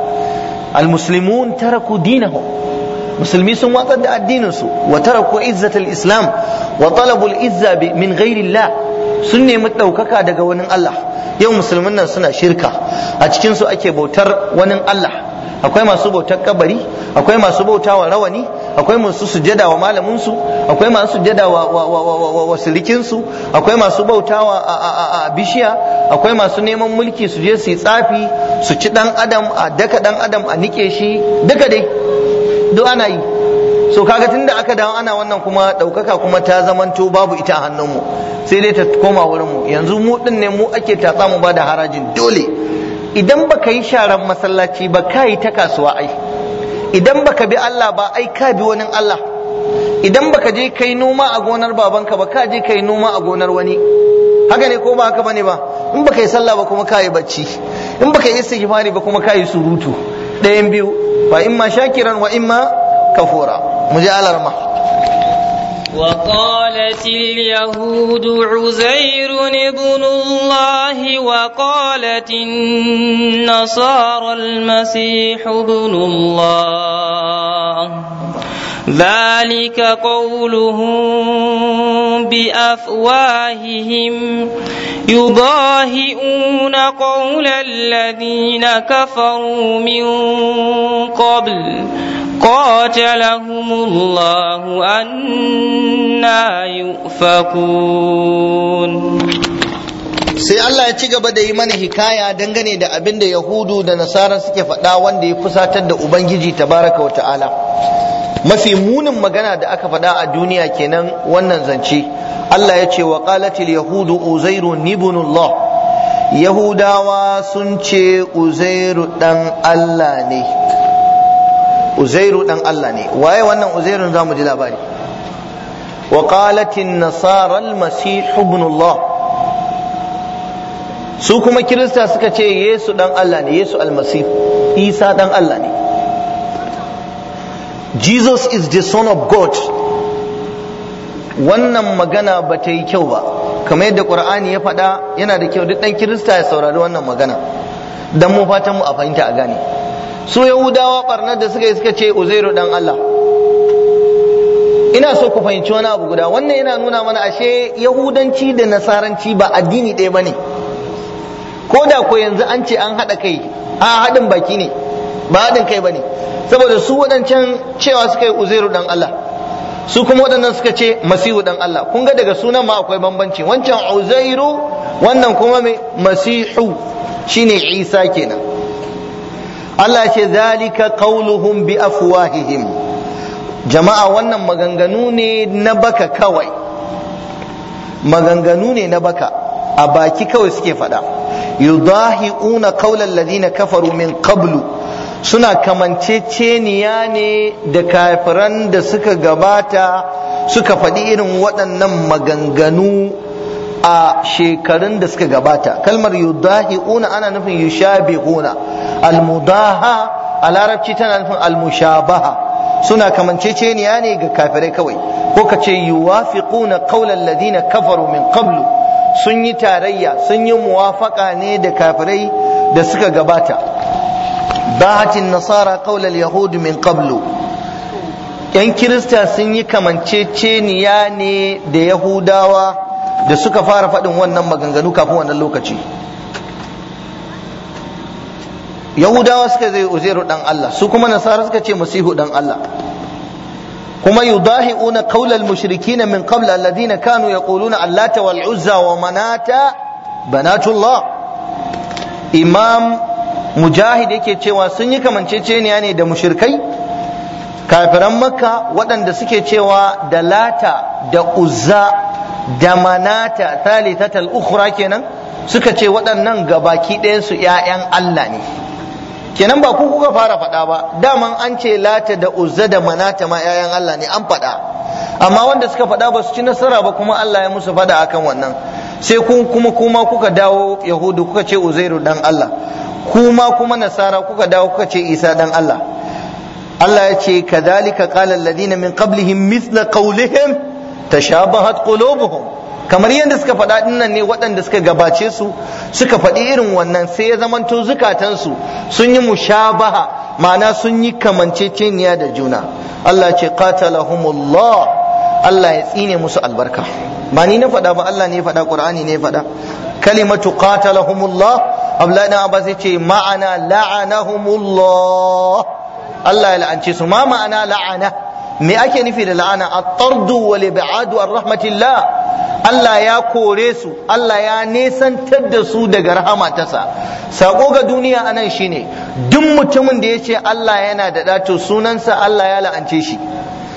almuslimun taraku dinahum musulmi sun watsar da addinin su wa taraku izzatul islam wa talabul izza min ghairillah sun nemi ɗaukaka daga wani Allah yau musulmin nan suna shirka a cikin su ake bautar wani Allah akwai masu bautar kabari akwai masu bautawa rawani akwai masu sujada wa malamin su akwai masu sujada wa wa silikin su akwai masu bautawa a bishiya akwai masu neman mulki su je su yi tsafi su ci dan adam a daka dan adam a nike shi duka dai duk ana yi so kaga tunda aka dawo ana wannan kuma ɗaukaka kuma ta zamanto babu ita a hannunmu sai dai ta koma wurin mu yanzu mu din ne mu ake tatsa mu ba da harajin dole idan baka yi sharan masallaci ba ka yi ta kasuwa ai idan baka bi Allah ba ai ka bi wani Allah idan baka je kai noma a gonar babanka ba ka je kai noma a gonar wani haka ne ko ba haka bane ba in baka yi sallah ba kuma ka yi bacci in baka yi istighfari ba kuma ka yi surutu ɗayan biyu fa imma shakiran wa imma kafura mu je alarma وقالت اليهود عزير ابن الله وقالت النصارى المسيح ابن الله ذلك قولهم بافواههم يضاهئون قول الذين كفروا من قبل قاتلهم الله أنا يؤفكون sai Allah ya ci gaba da yi mana hikaya dangane da abin da Yahudu da Nasara suke faɗa wanda ya fusatar da Ubangiji tabaraka wa ta'ala mafi munin magana da aka faɗa a duniya kenan wannan zance Allah ya ce wa qalatil yahudu uzairu ibnullah Yahudawa sun ce Uzairu dan Allah ne Uzairu dan Allah ne waye wannan Uzairun zamu ji labari wa qalatin nasara al-masih ibnullah su kuma kirista suka ce Yesu dan Allah ne Yesu almasih Isa dan Allah ne Jesus is the son of God wannan magana ba ta yi kyau ba kamar yadda Qur'ani ya faɗa yana da kyau duk ɗan kirista ya saurari wannan magana dan mu fatan mu a fahimta a gane su yahudawa barnar da suka yi suka ce uzairu dan Allah ina so ku fahimci wani abu guda wannan yana nuna mana ashe yahudanci da nasaranci ba addini ɗaya ba ne ko da ko yanzu an ce an haɗa kai a haɗin baki ne ba haɗin kai ba ne saboda su waɗancan cewa suka yi uzairu dan Allah su kuma waɗannan suka ce masihu dan Allah kun ga daga sunan ma akwai bambanci wancan uzairu wannan kuma mai masihu shine isa kenan Allah ce zalika qauluhum bi afwahihim jama'a wannan maganganu ne na baka kawai maganganu ne na baka a baki kawai suke faɗa yudahi'una qaulal ladina kafaru min qablu suna kamanceceniya ne da kafiran da suka gabata suka faɗi irin waɗannan maganganu a shekarun da suka gabata kalmar yudahi'una ana nufin yushabihuna almudaha a larabci tana nufin almushabaha suna kamanceceniya ne ga kafirai kawai ko ka ce yuwafiquna qawlan ladina kafaru min qablu sun yi tarayya sun yi muwafaka ne da kafirai da suka gabata bahatin nasara qawlal yahud min qablu yan kirista sun yi kamanceceniya ne da yahudawa da suka fara faɗin wannan maganganu kafin wannan lokaci yahudawa suka zai uzairu dan Allah su kuma nasara suka ce masihu dan Allah kuma yudahi'una qawlal mushrikin min qabl alladhina kanu yaquluna allata wal uzza wa manata banatullah imam mujahid yake cewa sun yi kamanceceniya ne da mushrikai kafiran makka waɗanda suke cewa da lata da uzza da manata thalithatal ukhra kenan suka ce waɗannan gabaki ɗayansu ‘ya'yan Allah ne kenan ba ku kuka fara faɗa ba daman an ce lata da uzza da manata ma ‘ya'yan Allah ne an faɗa amma wanda suka faɗa ba su ci nasara ba kuma Allah ya musu faɗa akan wannan sai kun kuma kuma kuka dawo yahudu kuka ce uzairu dan Allah kuma kuma nasara kuka dawo kuka ce isa dan Allah Allah ya ce kadhalika qala alladhina min qablihim mithla qawlihim tashabahat qulubuhum kamar yadda suka faɗa dinnan ne waɗanda suka gabace su suka faɗi irin wannan sai ya zamanto zukatansu sun yi mushabaha ma'ana sun yi kamanceceniya da juna Allah ce qatalahumullah Allah ya tsine musu albarka ba ni na faɗa ba Allah ne ya faɗa Qur'ani ne ya faɗa kalimatu qatalahumullah Abdullahi dan Abbas yace ma'ana la'anahumullah Allah ya la'ance su ma ma'ana la'ana me ake nufi da la'ana at-tardu wal ib'adu ar rahmatillah Allah ya kore su Allah ya nesantar da su daga rahama tasa sako ga duniya anan shine duk mutumin da ya ce Allah yana da ɗato sunansa Allah ya la'ance shi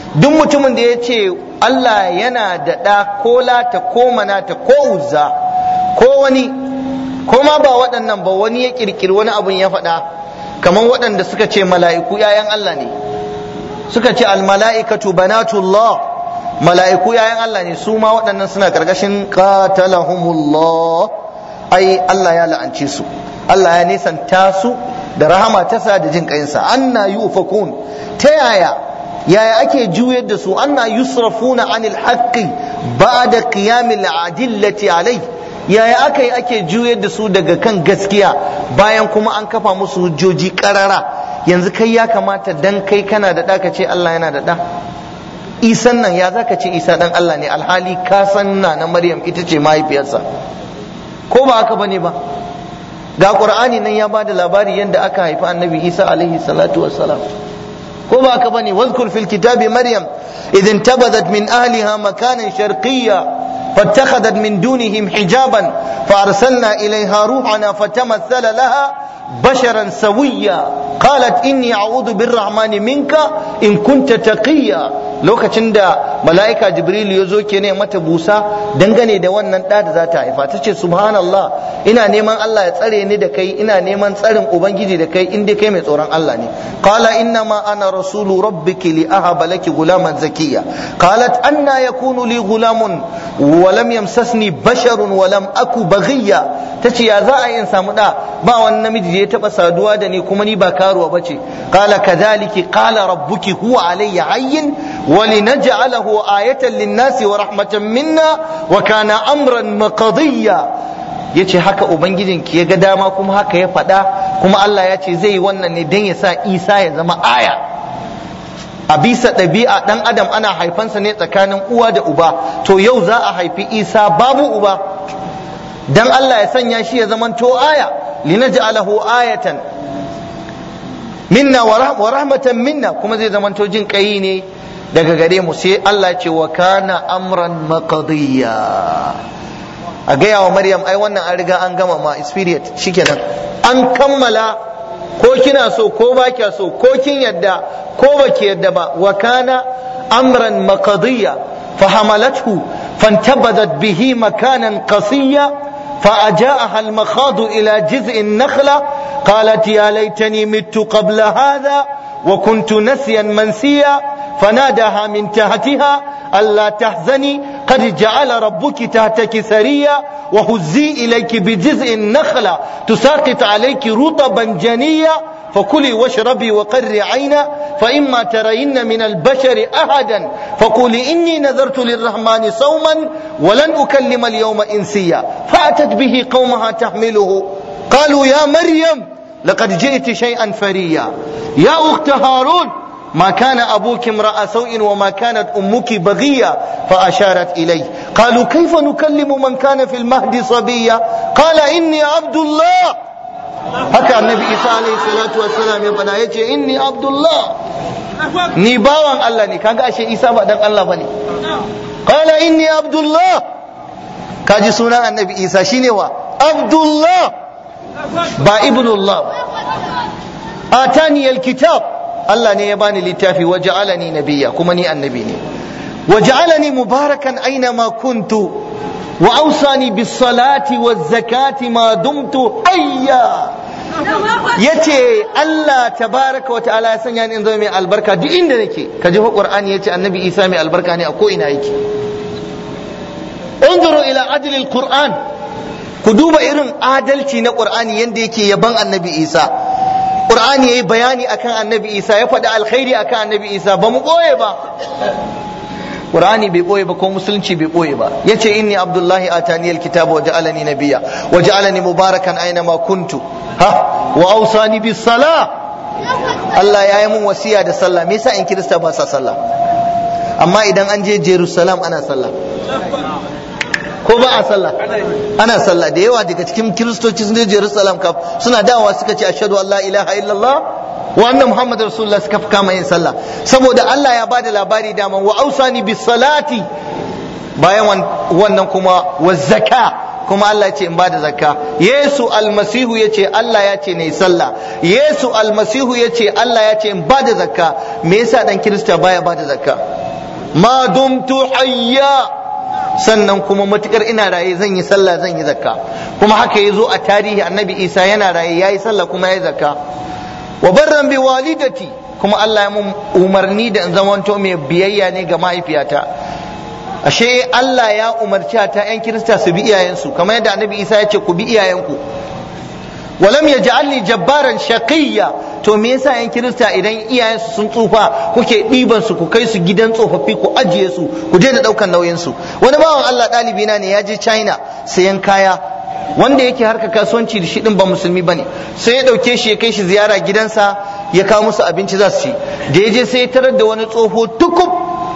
duk mutumin da ya ce Allah yana da ɗa ko lata ko manata ko uzza ko wani ko ma ba waɗannan ba wani ya ƙirƙiri wani abun ya faɗa kamar waɗanda suka ce mala'iku ‘ya'yan Allah ne suka ce almala'ikatu banatullah mala'iku ‘ya'yan Allah ne su ma waɗannan suna ƙarƙashin qatalahumullah ai Allah ya la'ance su Allah ya nisanta su da rahama tasa da jin ƙayinsa anna yufakun ta yaya yaya ake juyar da su anna yusrafuna anil haqqi ba'da qiyamil adillati alai yaya aka yi ake juyar da su daga kan gaskiya bayan kuma an kafa musu hujjoji karara yanzu kai ya kamata dan kai kana da ɗa ka ce Allah yana da ɗa isan nan ya zaka ce isa dan Allah ne alhali ka san na na maryam ita ce mahaifiyarsa ko ba haka bane ba ga qur'ani nan ya bada labari yadda aka haifi annabi isa alaihi salatu wassalam ko ba haka bane wazkur fil kitabi maryam idin tabadat min ahliha makanan sharqiyya فاتخذت من دونهم حجابا فأرسلنا إليها روحنا فتمثل لها بشرا سويا قالت إني أعوذ بالرحمن منك إن كنت تقيا lokacin da mala'ika jibril ya zo ke ne mata busa dangane da wannan ɗa da za ta haifa ta ce subhanallah ina neman Allah ya tsare ni da kai ina neman tsarin ubangiji da kai in dai kai mai tsoron Allah ne qala inna ma ana rasulu rabbiki li ahaba laki gulaman zakiya qalat anna yakunu li gulamun wa lam yamsasni basharun wa lam aku baghiya tace ya za a yi in samu da ba wani namiji da ya taba saduwa da ni kuma ni ba karuwa bace qala kadhaliki qala rabbuki huwa alayya hayyin ولنجعله آية للناس ورحمة منا وكان أمرا مقضيا yace haka ubangijinki ya ga dama kuma haka ya faɗa kuma Allah ya ce zai yi wannan ne don ya sa Isa ya zama aya a bisa ɗabi'a ɗan adam ana haifansa ne tsakanin uwa da uba to yau za a haifi Isa babu uba dan Allah ya sanya shi ya zamanto aya linaj'alahu ayatan minna wa rahmatan minna kuma zai zamanto jin kai ne daga gare mu sai Allah ce wa kana amran maqdiya a gaya wa Maryam ai wannan an riga an gama ma spirit shikenan an kammala ko kina so ko ba kya so ko kin yadda ko ba ki yadda ba wa kana amran maqdiya فحملته فانتبذت به مكانا قصيا فأجاءها المخاض إلى جذع النخلة قالت يا ليتني مت قبل هذا وكنت نسيا منسيا فناداها من تحتها ألا تحزني قد جعل ربك تحتك سريا وهزي إليك بجزء النخلة تساقط عليك رطبا جنيا فكلي واشربي وقري عينا فإما ترين من البشر أحدا فقولي إني نذرت للرحمن صوما ولن أكلم اليوم إنسيا فأتت به قومها تحمله قالوا يا مريم لقد جئت شيئا فريا يا أخت هارون ما كان أبوك امرأ سوء وما كانت أمك بغية فأشارت إليه قالوا كيف نكلم من كان في المهد صبيا قال إني عبد الله haka annabi isa alaihi salatu wassalam ya faɗa yace inni abdullah ni bawan Allah ne kaga ashe isa ba dan Allah bane qala inni abdullah kaji sunan annabi isa shine wa abdullah ba ibnullah atani alkitab Allah ne ya bani littafi wa ja'alani nabiyya kuma ni annabi ne wa ja'alani mubarakan aina ma kuntu wa awsani bis salati waz zakati ma dumtu hayya yace Allah tabaraka wa ta'ala ya sanya ni in zama mai albarka duk inda nake ka ji qur'ani yace annabi Isa mai albarka ne a ko ina yake انظروا الى عدل القران ku duba irin adalci na qur'ani yanda yake yaban annabi isa qur'ani yayi bayani akan annabi isa ya faɗi alkhairi akan annabi isa ba mu ɓoye ba qur'ani bai ɓoye ba ko musulunci bai ɓoye ba yace inni abdullahi atani alkitaba wa ja'alani nabiyya wa ja'alani mubarakan aina ma kuntu ha wa awsani bis sala Allah ya yi mun wasiya da sallah me yasa in kirista ba sa sallah amma idan an je Jerusalem ana sallah ko ba a sallah ana sallah da yawa daga cikin kiristoci sun je Jerusalem kaf suna dawowa suka ce ashhadu an la ilaha illallah wa anna muhammadar rasulullah suka kama yin sallah saboda Allah ya bada labari dama wa ausani bis salati bayan wannan kuma wa zaka kuma Allah ya ce in bada zakka Yesu almasihu ya ce Allah ya ce ne sallah Yesu almasihu ya ce Allah ya ce in bada zakka me yasa dan kirista baya bada zakka ma dumtu hayya sannan kuma matukar ina raye zan yi sallah zan yi zakka kuma haka ya zo a tarihi annabi isa yana raye ya yi sallah kuma ya yi zakka wa barran bi walidati kuma Allah ya mun umarni da in zamanto mai biyayya ne ga mahaifiyata ashe Allah ya umarci ta yan kirista su bi iyayensu kamar yadda annabi isa ya ce ku bi iyayenku walam yaj'alni jabbaran shaqiyya to me yasa yan kirista idan iyayensu sun tsufa kuke ɗiban su ku kai su gidan tsofaffi ku ajiye su ku je da ɗaukan nauyin su wani bawan Allah ɗalibi na ne ya je China sayan kaya wanda yake harka kasuwanci da shi din ba musulmi bane sai ya ɗauke shi ya kai shi ziyara gidansa ya kawo musu abinci za su ci da ya je sai ya tarar da wani tsoho tukub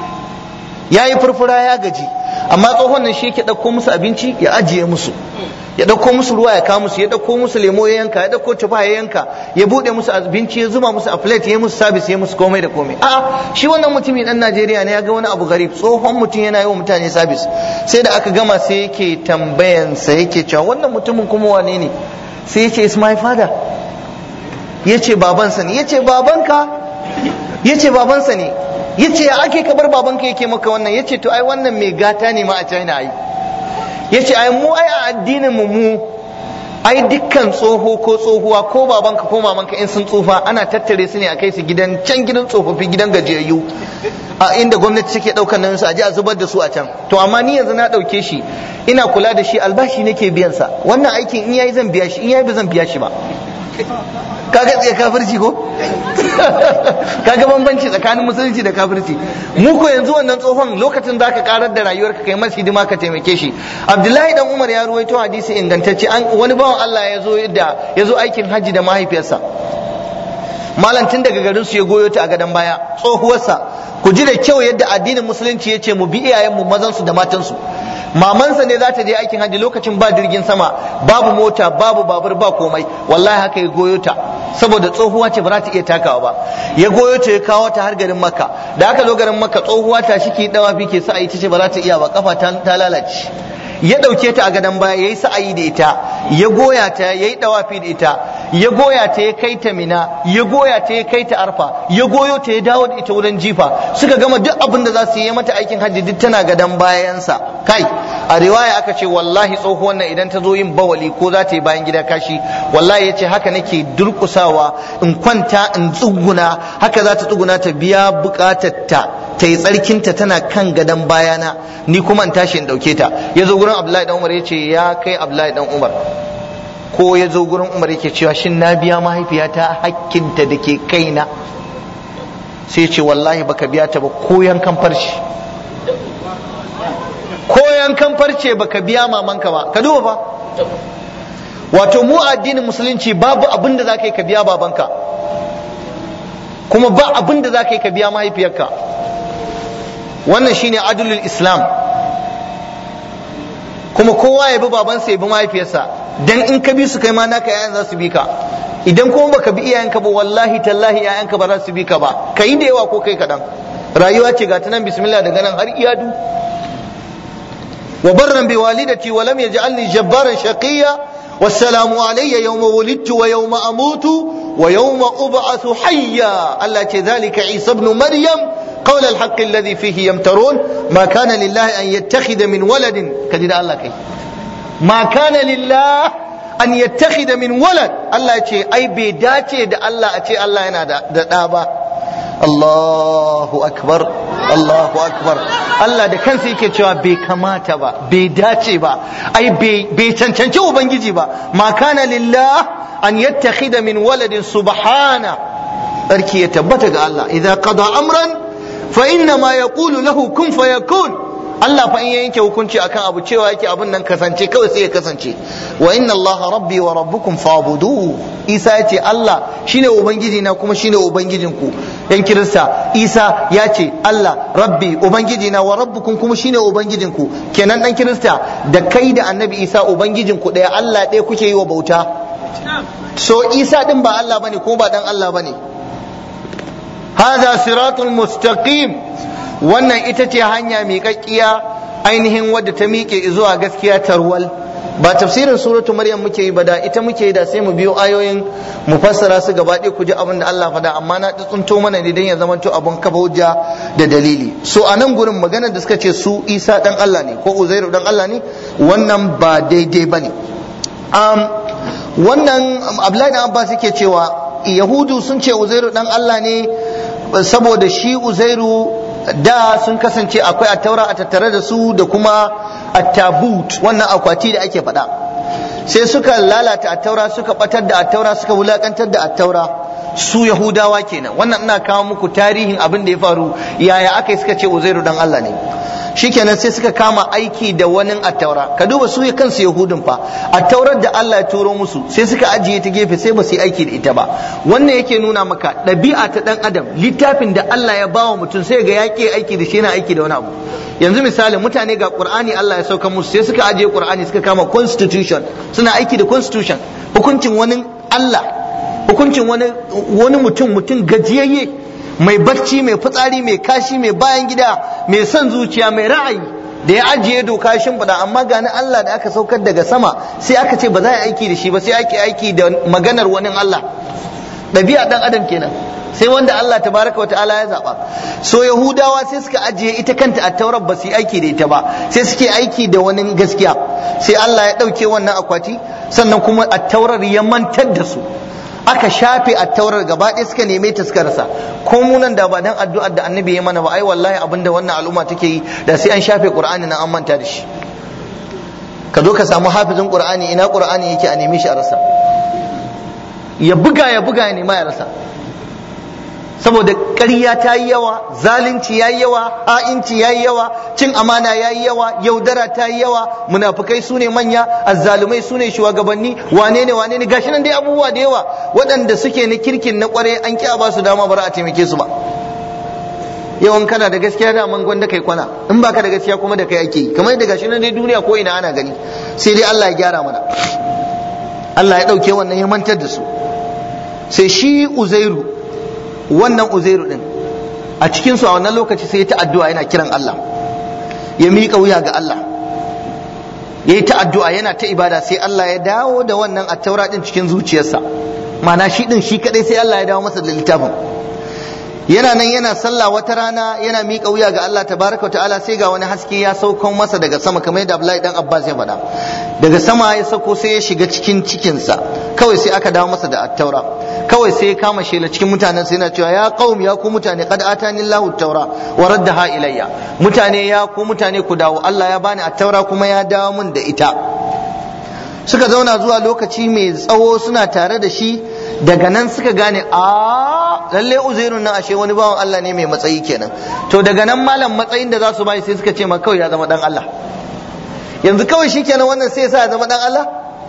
ya yi furfura ya gaji amma tsohon nan shi yake ɗauko musu abinci ya ajiye musu ya ɗauko musu ruwa ya kawo musu ya ɗauko musu lemo ya yanka ya ɗauko tufa ya yanka ya buɗe musu abinci ya zuba musu a plate ya musu sabis ya musu komai da komai a shi wannan mutumi dan Najeriya ne ya ga wani abu garib tsohon mutum yana yi wa mutane sabis sai da aka gama sai yake tambayansa yake cewa wannan mutumin kuma wane ne sai yace is my father yace babansa ne yace babanka yace babansa ne yace ya ake kabar babanka yake maka wannan yace to ai wannan mai gata ne ma a China ai yace ai mu ai a addinin mu mu ai dukkan tsoho ko tsohuwa ko babanka ko mamanka in sun tsufa ana tattare su ne a kai su gidan can gidan tsofaffi gidan gajiyayyu a inda gwamnati take daukar nan su a je a zubar da su a can to amma ni yanzu na dauke shi ina kula da shi albashi nake biyan sa wannan aikin in yayi zan biya shi in yayi ba zan biya shi ba kaga tsaye kafirci ko kaga bambanci tsakanin musulunci da kafirci mu ko yanzu wannan tsohon lokacin zaka karar da rayuwarka kai masa hidima ka taimake shi abdullahi dan umar ya ruwaito hadisi ingantacce an wani bawan Allah ya zo da ya zo aikin hajji da mahaifiyarsa malam tun daga garin su ya goyo ta a gadon baya tsohuwarsa ku ji da kyau yadda addinin musulunci ya ce mu bi iyayenmu mazan su da matan su mamansa ne za ta je aikin hajji lokacin ba jirgin sama babu mota babu babur ba komai wallahi haka ya goyo ta saboda tsohuwa ce ba za ta iya takawa ba ya goyo ta ya kawo ta har garin makka da aka zo garin makka tsohuwa ta shi ke dawa fi ke sa'ayi ta ce ba za ta iya ba kafa ta lalace ya ɗauke ta a gadon baya ya yi sa'ayi da ita ya goya ta ya yi dawafi da ita ya goya ta ya kai ta mina ya goya ta ya kai ta arfa ya goyo ta ya dawo da ita wurin jifa suka gama duk abin da za su yi mata aikin hajji duk tana gadon bayansa kai a riwaya aka ce wallahi tsohuwan nan idan ta zo yin bawali ko za ta yi bayan gida kashi wallahi ya ce haka nake durkusawa in kwanta in tsuguna haka za ta tsuguna ta biya bukatar ta ta yi tsarkinta tana kan gadon bayana ni kuma in tashi in dauke ta ya zo gurin abdullahi dan umar ya ce ya kai abdullahi dan umar ko ya zo gurin umar yake cewa shin na biya mahaifiyata hakkinta da ke kaina sai ce wallahi baka biya ta ba ko yankan farce ko yankan farce baka biya mamanka ba ka duba fa wato mu addinin musulunci babu abin da za ka yi ka biya babanka kuma ba abin da za ka yi ka biya mahaifiyarka wannan shine adulul islam kuma kowa ya bi babansa ya bi mahaifiyarsa dan in ka bi su kai ma naka yayan za su bi ka idan kuma baka bi iyayenka ba wallahi tallahi yayanka ba za su bi ka ba kai da yawa ko kai kadan rayuwa ce ga ta nan bismillah daga nan har iyadu wa barran bi walidati wa lam yaj'alni jabbaran shaqiyya والسلام علي يوم ولدت ويوم أموت ويوم أبعث حيا الله ذلك عيسى ابن مريم قول الحق الذي فيه يمترون ما كان لله أن يتخذ من ولد كذلك الله كي ما كان لله أن يتخذ من ولد الله يتي أي بيداتي دا الله أتي الله ينا دا, دا, دا الله أكبر الله أكبر Allah da kansa yake cewa bai kamata ba bai dace ba ai bai cancanci ubangiji ba ma kana lillah an yattakhidha min waladin subhana sarki ya tabbata ga Allah idza qada amran fa inna ma yaqulu lahu kun fayakun Allah fa in ya yanke hukunci akan abu cewa yake abun nan kasance kawai sai ya kasance wa inna Allah rabbi wa rabbukum fa'budu Isa ya ce Allah shine ubangiji na kuma shine ubangijin ku yan kirista Isa ya ce Allah rabbi ubangiji na wa rabbukum kuma shine ubangijin ku kenan dan kirista da kai da annabi Isa ubangijin ku daya Allah ɗaya kuke yi wa bauta so Isa din ba Allah bane ko ba dan Allah bane hada siratul mustaqim wannan ita ce hanya miƙaƙƙiya ainihin wadda ta miƙe zuwa gaskiya tarwal ba tafsirin suratu maryam muke yi ba da ita muke yi da sai mu biyo ayoyin mu fassara su gaba ɗaya ku ji abin da Allah faɗa amma na tsunto mana ne dan ya zama to abun kafa hujja da dalili so a nan gurin magana da suka ce su Isa dan Allah ne ko Uzairu dan Allah ne wannan ba daidai bane um, wannan Abdullahi dan Abbas yake cewa Yahudu sun ce Uzairu dan Allah ne saboda shi Uzairu da sun kasance akwai attaura a tattare da su da kuma attabut wannan akwati da ake faɗa sai suka lalata attaura suka batar da attaura suka wulakantar da attaura su yahudawa kenan wannan ina kawo muku tarihin abin da ya faru yaya aka yi suka ce uzairu dan Allah ne shikenan sai suka kama aiki da wani attaura ka duba su kansu yahudun fa attaurar da Allah ya turo musu sai suka ajiye ta gefe sai ba su yi aiki da ita ba wannan yake nuna maka ɗabi'a ta ɗan adam littafin da Allah ya bawa mutum sai ga yaƙi aiki da shi yana aiki da wani abu yanzu misali mutane ga Qur'ani Allah ya sauka musu sai suka ajiye Qur'ani suka kama constitution suna aiki da constitution hukuncin wani Allah hukuncin wani wani mutum mutum gajiyayye mai barci mai fitsari mai kashi mai bayan gida mai son zuciya mai ra'ayi da ya ajiye doka shimfiɗa amma gani Allah da aka saukar daga sama sai aka ce ba za a aiki da shi ba sai ake aiki da maganar wani Allah ɗabi'a ɗan adam kenan sai wanda Allah tabaraka wa ta'ala ya zaɓa so yahudawa sai suka ajiye ita kanta a taurar ba su yi aiki da ita ba sai suke aiki da wani gaskiya sai Allah ya ɗauke wannan akwati sannan kuma a taurar ya mantar da su aka shafe attaurar gaba ɗaya suka neme ta suka rasa ko munan da ba dan addu'ar da annabi ya mana ba ai wallahi abinda wannan al'umma take yi da sai an shafe qur'ani nan an manta da shi ka zo ka samu hafizin qur'ani ina qur'ani yake a neme shi a rasa ya buga ya buga ya nema ya rasa saboda ƙarya ta yi yawa zalunci ya yi yawa ha'inci ya yi yawa cin amana ya yi yawa yaudara ta yi yawa munafukai su ne manya azzalumai su ne shugabanni wane ne wane ne gashi nan dai abubuwa da yawa waɗanda suke na kirkin na ƙware an ƙi a ba su dama bara a taimake su ba yawan kana da gaskiya da man gwanda kai kwana in baka da gaskiya kuma da kai ake yi kamar yadda gashi nan dai duniya ko ina ana gani sai dai Allah ya gyara mana Allah ya ɗauke wannan ya mantar da su sai shi uzairu wannan uzairu din a cikin su a wannan lokaci sai ya ta addu'a yana kiran Allah ya miƙa wuya ga Allah ya yi ta addu'a yana ta ibada sai Allah ya dawo da wannan attaura din cikin zuciyarsa mana shi din shi kadai sai Allah ya dawo masa da littafin yana nan yana sallah wata rana yana miƙa wuya ga Allah tabaraka ta'ala sai ga wani haske ya sauko masa daga sama kamar yadda Abdullahi dan Abbas ya faɗa daga sama ya sauko sai ya shiga cikin cikinsa kawai sai aka dawo masa da attaura kawai sai ya kama shela cikin mutanen sai yana cewa ya qaum ya ku mutane qad atani Allahu taura wa raddaha ilayya mutane ya ku mutane ku dawo Allah ya bani attaura kuma ya dawo mun da ita suka zauna zuwa lokaci mai tsawo suna tare da shi daga nan suka gane a lalle uzairun nan ashe wani bawan Allah ne mai matsayi kenan to daga nan malam matsayin da za su bai sai suka ce ma kawai ya zama dan Allah yanzu kawai shikenan wannan sai ya sa ya zama dan Allah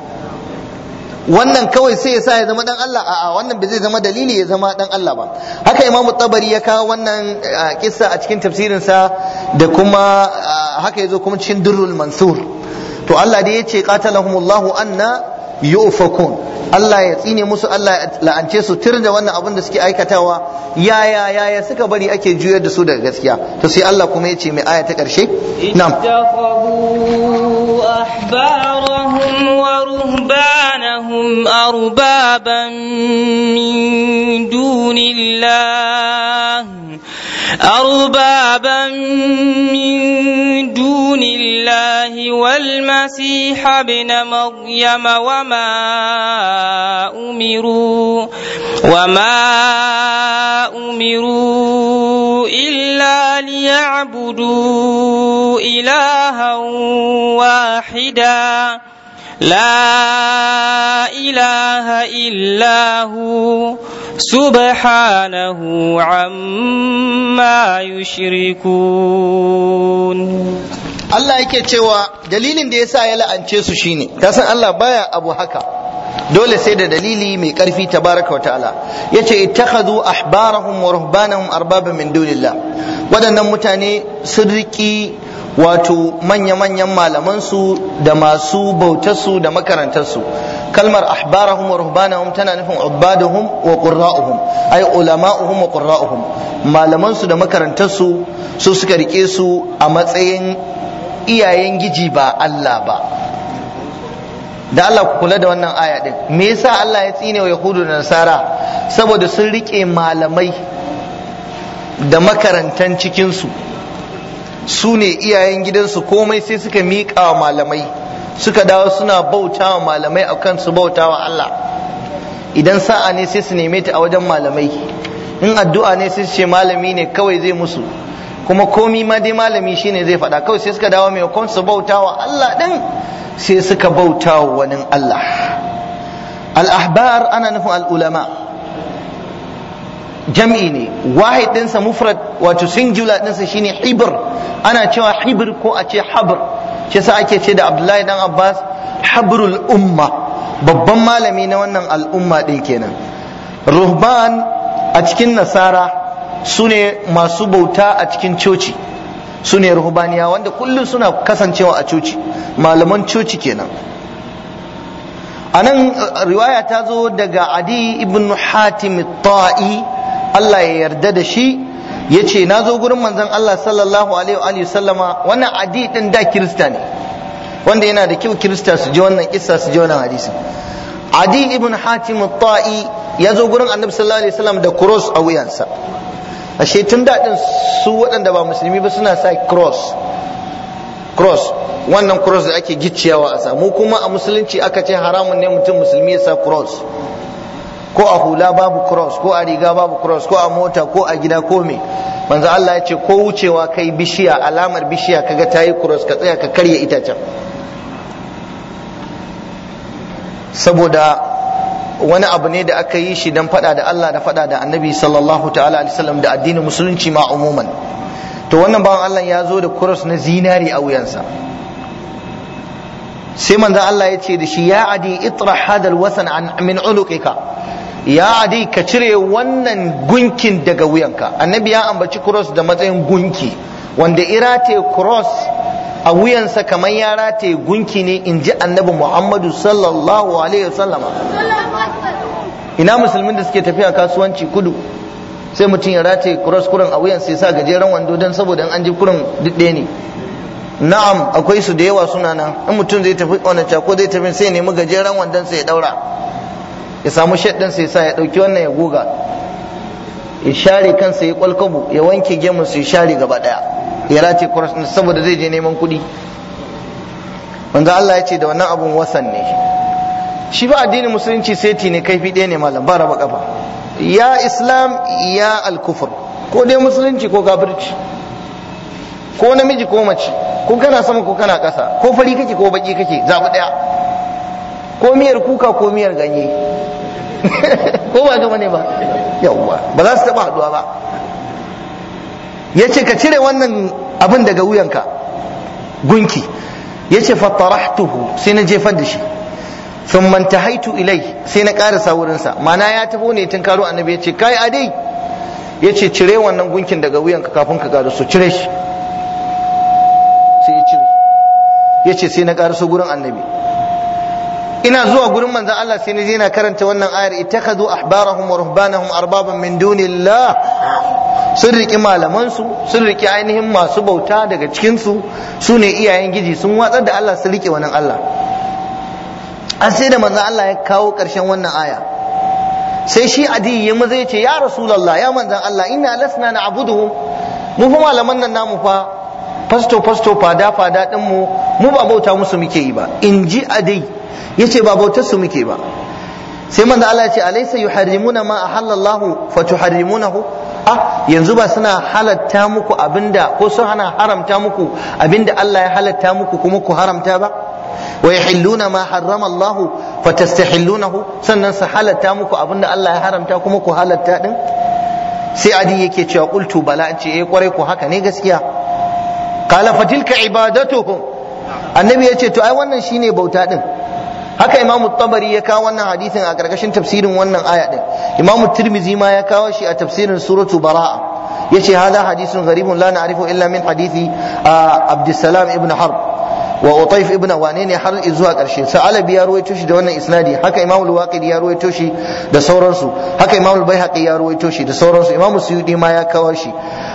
wannan kawai sai ya sa ya zama dan Allah a'a wannan bai zai zama dalili ya zama dan Allah ba haka imamu tabari ya kawo wannan kissa a cikin tafsirin sa da kuma haka yazo kuma cikin durrul mansur to Allah da yace qatalahumullahu anna yufakun Allah ya tsine musu Allah ya la'ance su tir da wannan abin da suke aikatawa yaya yaya suka bari ake juyar da su daga gaskiya to sai Allah kuma ya ce mai aya ta karshe na'am أحبارهم ورهبانهم أربابا من دون الله أربابا من دون الله والمسيح ابن مريم وما أمروا وما أمروا إلا ليعبدوا إلها واحدا لا إله إلا هو سبحانه عما يشركون Allah yake cewa dalilin da yasa ya la'ance su shine kasan Allah baya abu haka dole sai da dalili mai karfi tabaraka wa ta'ala yace ittakhadhu ahbarahum wa ruhbanahum arbaban min dunillah waɗannan mutane sun riki wato manya-manyan malamansu da masu bautarsu da makarantarsu kalmar ahbarahum wa ruhbanahum tana nufin ubaduhum wa qurra'uhum ay ulama'uhum wa qurra'uhum malamansu da makarantarsu su suka rike su a matsayin iyayen giji ba Allah ba da Allah ku kula da wannan aya din me yasa Allah ya tsine wa yahudu da nasara saboda sun rike malamai da makarantan cikinsu su ne iyayen gidansu komai sai suka miƙa wa malamai suka dawo suna bauta wa malamai akan su bauta wa Allah idan sa'a ne sai su neme ta a wajen malamai in addu'a ne sai su ce malami ne kawai zai musu kuma komi ma dai malami shine zai faɗa kawai sai suka dawo maimakon su bauta wa Allah ɗin sai suka bauta wa wani Allah al-ahbar ana nufin al-ulama jam'i ne wahid ɗinsa mufrad wato singular ɗinsa shine hibr ana cewa hibr ko a ce habr shi yasa ake ce da Abdullahi dan Abbas habrul umma babban malami na wannan al'umma ɗin kenan ruhban a cikin nasara su ne masu bauta a cikin coci su ne ruhbaniya wanda kullum suna kasancewa a coci malaman coci kenan a nan riwaya ta zo daga adi ibn hatim ta'i Allah ya yarda da shi ya ce na zo gurin manzon Allah sallallahu alaihi wa sallama wannan adi din da kirista ne wanda yana da kyau kirista su ji wannan kissa su ji wannan hadisi adi ibn hatim ta'i ya zo gurin annabi sallallahu alaihi wasallam da cross a wuyansa ashe tun daɗin su waɗanda ba musulmi ba suna sa cross cross wannan cross da ake gicciyawa a samu kuma a musulunci aka ce haramun ne mutum musulmi ya sa cross ko a hula babu cross ko a riga babu cross ko a mota ko a gida ko me manzo Allah ya ce ko wucewa kai bishiya alamar bishiya kaga tayi cross ka tsaya ka karya itacen saboda wani abu ne da aka yi shi don fada da Allah da fada da annabi sallallahu ta'ala alaihi wasallam da addinin musulunci ma umuman to wannan bawan Allah ya zo da kuros na zinari a wuyansa sai manzo Allah ya ce da shi ya adi itra hadal wasan an min uluqika ya adi ka cire wannan gunkin daga wuyanka annabi ya ambaci kuros da matsayin gunki wanda irate kuros a wuyansa kamar ya rataye gunki ne in ji annabi muhammadu sallallahu alaihi wasallama ina musulmin da suke tafiya kasuwanci kudu sai mutum ya rataye cross kurin a wuyansa ya sa gajeren wando don saboda an ji kurin duk ne na'am akwai su da yawa suna nan in mutum zai tafi wannan ko zai tafi sai nemi gajeren wandon sa ya daura ya samu shaddin sa ya sa ya dauki wannan ya goga ya share kansa ya kwalkabu ya wanke gemun sa ya share gaba daya ya race kuras saboda zai je neman kuɗi wanda Allah ya ce da wannan abun wasan ne shi ba addinin musulunci seti ne kaifi ɗaya ne malam ba raba kafa ya islam ya alkufur ko dai musulunci ko kafirci ko namiji ko mace ko kana sama ko kana ƙasa ko fari kake ko baki kake zaɓi ɗaya ko miyar kuka ko miyar ganye ko ba gama ne ba yawwa ba za su taɓa haɗuwa ba ya ce ka cire wannan abin daga wuyanka gunki ya ce fattarahtuhu sai na jefar da shi sun manta haitu ilai sai na ƙarasa wurinsa mana ya tafi ne tun karo annabi ya ce kai adai ya ce cire wannan gunkin daga wuyanka kafin ka ƙaraso cire shi sai ya cire ya ce sai na ƙaraso gurin annabi ina zuwa gurin manzon Allah sai na je na karanta wannan ayar ittakhadhu ahbarahum wa ruhbanahum arbaban min dunillah sun riƙi malamansu sun riƙi ainihin masu bauta daga cikinsu su ne iyayen giji sun watsar da Allah sun riƙe wannan Allah an sai da manzon Allah ya kawo ƙarshen wannan aya sai shi adi ya maza ya ce ya rasulallah ya manzon Allah inna lasna na abuduhum mu fa malaman nan namu fa fasto fasto fada fada din mu mu ba bauta musu muke yi ba in ji adi yace ba bautar su muke ba sai manzon Allah ya ce alaysa yuharrimuna ma ahallallahu fatuharrimunahu ah yanzu ba suna halatta muku abinda ko sun hana haramta muku abinda Allah ya halatta muku kuma ku haramta ba wa yahilluna ma harrama Allah fatastahillunahu sannan su halatta muku abinda Allah ya haramta kuma ku halatta din sai adi yake cewa qultu bala ce eh kwarai ku haka ne gaskiya qala fatilka ibadatuhum annabi yace to ai wannan shine bauta din haka imamu tabari ya kawo wannan hadisin a karkashin tafsirin wannan aya din imamu tirmizi ma ya kawo shi a tafsirin suratu bara'a yace hada hadisun gharibun la na'rifu illa min hadisi abdussalam ibn harb wa utayf ibn wane ne har zuwa karshe sa'alabi ya ruwaito shi da wannan isnadi haka imamu al-waqidi ya ruwaito shi da sauransu haka imamu al-baihaqi ya ruwaito shi da sauransu imamu suyudi ma ya kawo shi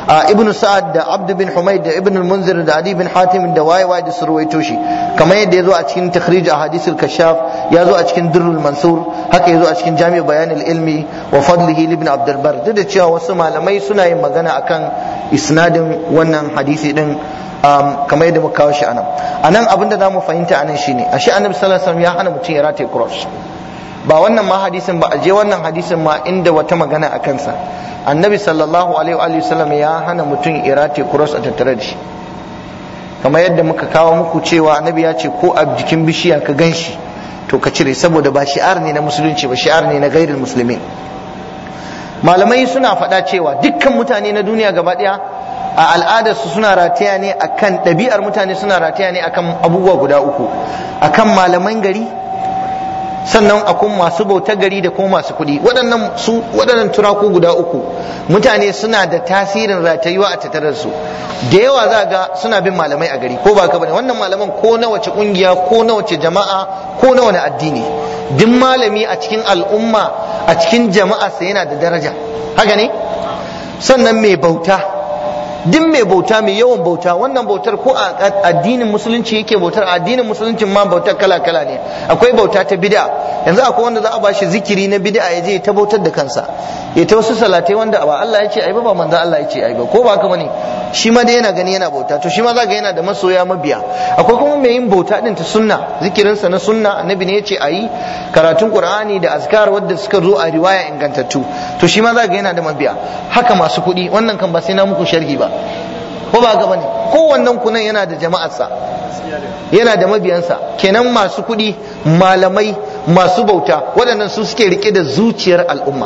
ibn sa'ad da abd bin humayd da ibn al-munzir da adi bin hatim da waye waye da surwaito shi kamar yadda ya zo a cikin takhrij ahadithul kashaf ya zo a cikin durrul mansur haka ya zo a cikin jami'u bayan ilmi wa fadlihi ibn abd bar duk da cewa wasu malamai suna yin magana akan isnadin wannan hadisi din kamar yadda muka kawo shi anan anan abinda za mu fahimta anan shine ashe annabi sallallahu alaihi wasallam ya hana mutum ya rataye cross ba wannan ma hadisin ba a je wannan hadisin ma inda wata magana a kansa annabi sallallahu alaihi wa sallam ya hana mutum ya rataye cross a tattare da shi kamar yadda muka kawo muku cewa annabi ya ce ko a jikin bishiya ka gan shi to ka cire saboda ba shi'ar ne na musulunci ba shi'ar ne na gairul musulmi malamai suna faɗa cewa dukkan mutane na duniya gaba ɗaya a al'adarsu suna rataya ne akan ɗabi'ar mutane suna rataya ne akan abubuwa guda uku akan malaman gari sannan akwai masu bautar gari da kuma masu kuɗi waɗannan su waɗannan turaku guda uku mutane suna da tasirin ratayuwa a tattare su da yawa za ga suna bin malamai a gari ko ba ka bane wannan malaman ko na wace kungiya ko na wace jama'a ko na wani addini duk malami a cikin al'umma a cikin jama'a sa yana da daraja haka ne sannan mai bauta duk mai bauta mai yawan bauta wannan bautar ko a addinin musulunci yake bautar a addinin musulunci ma bautar kala kala ne akwai bauta ta bid'a yanzu akwai wanda za a bashi zikiri na bid'a ya je ta bautar da kansa ya ta wasu salatai wanda ba Allah ya ce ai ba ba manzo Allah ya ce ai ba ko ba haka bane shi ma dai yana gani yana bauta to shi ma za ga yana da masoya mabiya akwai kuma mai yin bauta din ta sunna zikirinsa na sunna annabi ne ya ce ayi karatun qur'ani da azkar wadda suka zo a riwaya ingantattu to shi ma za ga yana da mabiya haka masu kuɗi wannan kan ba sai na muku sharhi ba ko ba gaba ne kowannen kunan yana da jama'arsa yana da mabiyansa kenan masu kuɗi malamai masu bauta waɗannan su suke rike da zuciyar al'umma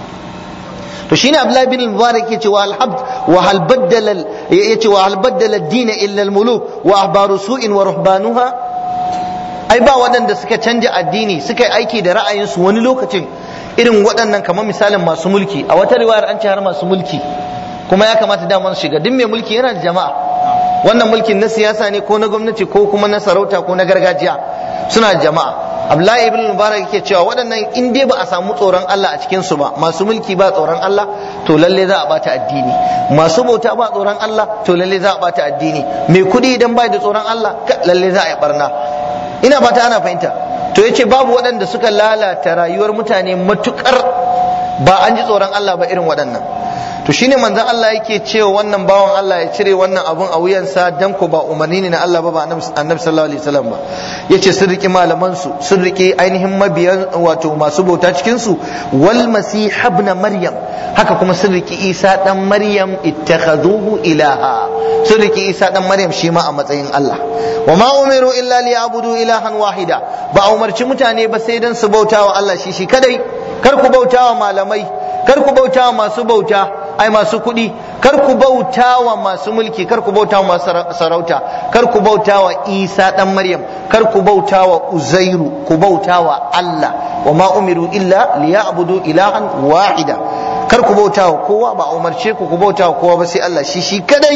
to shine Abdullahi bin Mubarak yace wa al-habd wa hal baddala yace wa hal baddala ad-din illa al-muluk wa ahbaru su'in wa ruhbanuha ai ba waɗanda suka canja addini suka yi aiki da ra'ayinsu wani lokacin irin waɗannan kamar misalin masu mulki a wata riwayar an ce har masu mulki kuma ya kamata dama su shiga duk mai mulki yana da jama'a wannan mulkin na siyasa ne ko na gwamnati ko kuma na sarauta ko na gargajiya suna da jama'a Abdullahi ibn Mubarak yake cewa waɗannan in dai ba a samu tsoron Allah a cikin su ba masu mulki ba tsoron Allah to lalle za a bata addini masu bauta ba tsoron Allah to lalle za a bata addini mai kuɗi idan bai da tsoron Allah lalle za a yi barna ina fata ana fahimta to yace babu waɗanda suka lalata rayuwar mutane matukar ba an ji tsoron Allah ba irin waɗannan to shine manzon Allah yake cewa wannan bawan Allah ya cire wannan abun a wuyansa dan ko ba umarni ne na Allah ba ba annabi sallallahu alaihi wasallam ba yace sun riki malaman su sun riki ainihin mabiyan wato masu bauta cikin su wal masih ibn maryam haka kuma sun riki Isa dan Maryam ittakhaduhu ilaha sun riki Isa dan Maryam shi ma a matsayin Allah wa ma umiru illa liyabudu ilahan wahida ba a umarci mutane ba sai dan su bauta wa Allah shi shi kadai kar ku bauta wa malamai kar ku bauta wa masu bauta ai masu kuɗi kar ku bauta wa masu mulki kar ku bauta wa masu sarauta kar ku bauta wa isa ɗan maryam kar ku bauta wa uzairu ku bauta wa allah wa ma umiru illa liya'budu ilahan wahida kar ku bauta wa kowa ba umarce ku ku bauta wa kowa ba sai allah shi shi kadai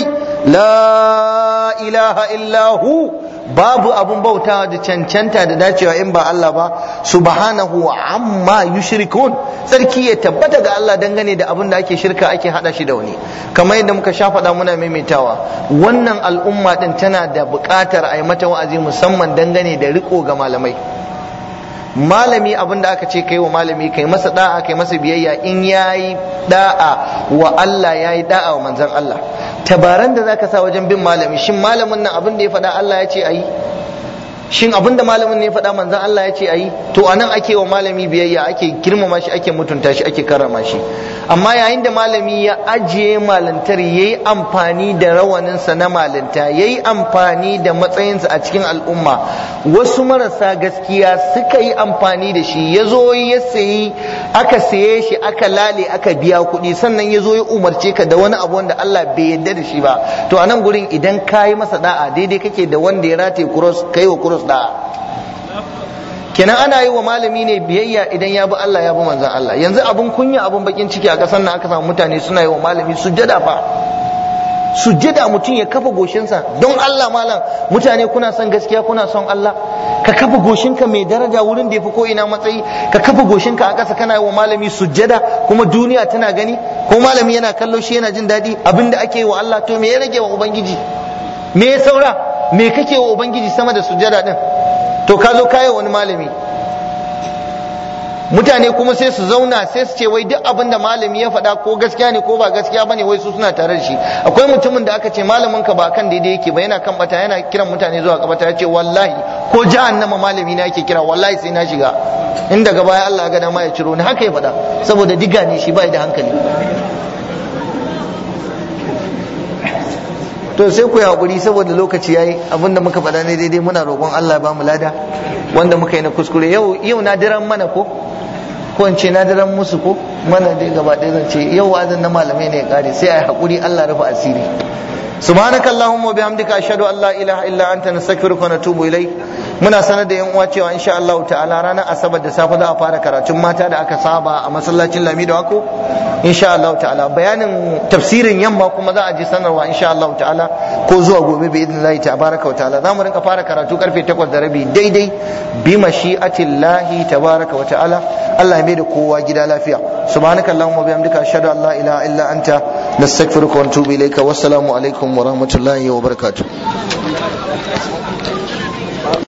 la ilaha illahu babu abun bautawa da cancanta da dacewa in ba Allah ba subhanahu amma yushrikun sarki ya tabbata ga Allah dangane da abin da ake shirka ake hada shi da wani kamar yadda muka sha faɗa muna maimaitawa wannan al'umma din tana da buƙatar a yi mata wa'azi musamman dangane da riko ga malamai malami abin da aka ce kai wa malami kai masa da'a kai masa biyayya in yayi da'a wa Allah yayi da'a wa manzon Allah tabaran da zaka sa wajen bin malami shin malamin nan abin da ya faɗa Allah ya ce ayi shin abin da malamin ne ya faɗa manzon Allah ya ce ayi to anan ake wa malami biyayya ake girmama shi ake mutunta shi ake karrama shi amma yayin da malami ya ajiye malantar yayi amfani da rawaninsa na malanta yayi amfani da matsayinsa a cikin al'umma wasu marasa gaskiya suka yi amfani da shi ya zo ya sayi aka saye shi aka lale aka biya kuɗi sannan ya zo ya umarce ka da wani abu wanda Allah bai yarda da shi ba to a nan gurin idan ka yi masa da'a daidai kake da wanda ya rataye kuros kai wa kuros da'a kenan ana yi wa malami ne biyayya idan ya bi Allah ya bi manzon Allah yanzu abun kunya abun bakin ciki a ƙasar nan aka samu mutane suna yi wa malami sujjada fa sujjada mutum ya kafa goshinsa don Allah malam mutane kuna son gaskiya kuna son Allah ka kafa goshinka mai daraja wurin da ya fi ko ina matsayi ka kafa goshinka a ƙasa kana yi wa malami sujjada kuma duniya tana gani ko malami yana kallo shi yana jin daɗi abin da ake yi wa Allah to me ya rage wa ubangiji me ya saura me kake wa ubangiji sama da sujada din to ka zo kayi wani malami mutane kuma sai su zauna sai su ce wai duk abin da malami ya faɗa ko gaskiya ne ko ba gaskiya bane wai su suna tare da shi akwai mutumin da aka ce malamin ka ba kan daidai yake ba yana kan bata yana kiran mutane zuwa kabata ya ce wallahi ko jahannama malami na yake kira wallahi sai na shiga in daga baya Allah ga dama ya ciro ni haka ya faɗa saboda diga ne shi bai da hankali to sai ku yi hakuri saboda lokaci yayi abinda muka faɗa ne daidai muna roƙon Allah ba mu lada wanda muka yi na kuskure yau yau na diran mana ko ko in ce na diran musu ko mana dai gaba ɗaya zan ce yau wa'azin na malamai ne ya kare sai a yi hakuri Allah rufe asiri subhanaka allahumma bihamdika ashhadu an la ilaha illa anta nastaghfiruka wa natubu ilayk muna sanar da yan uwa cewa insha Allah ta'ala ranar asabar da safe za a fara karatun mata da aka saba a masallacin Lami da Wako insha Allah ta'ala bayanin tafsirin yamma kuma za a ji sanarwa insha Allah ta'ala ko zuwa gobe bi idnillahi tabaraka wa ta'ala za mu rinka fara karatu karfe 8 da rabi daidai bi mashi'atillahi tabaraka wa ta'ala Allah ya mai da kowa gida lafiya subhanaka allahumma bihamdika ashhadu an la ilaha illa anta nastaghfiruka wa natubu ilayka wassalamu alaikum wa rahmatullahi wa barakatuh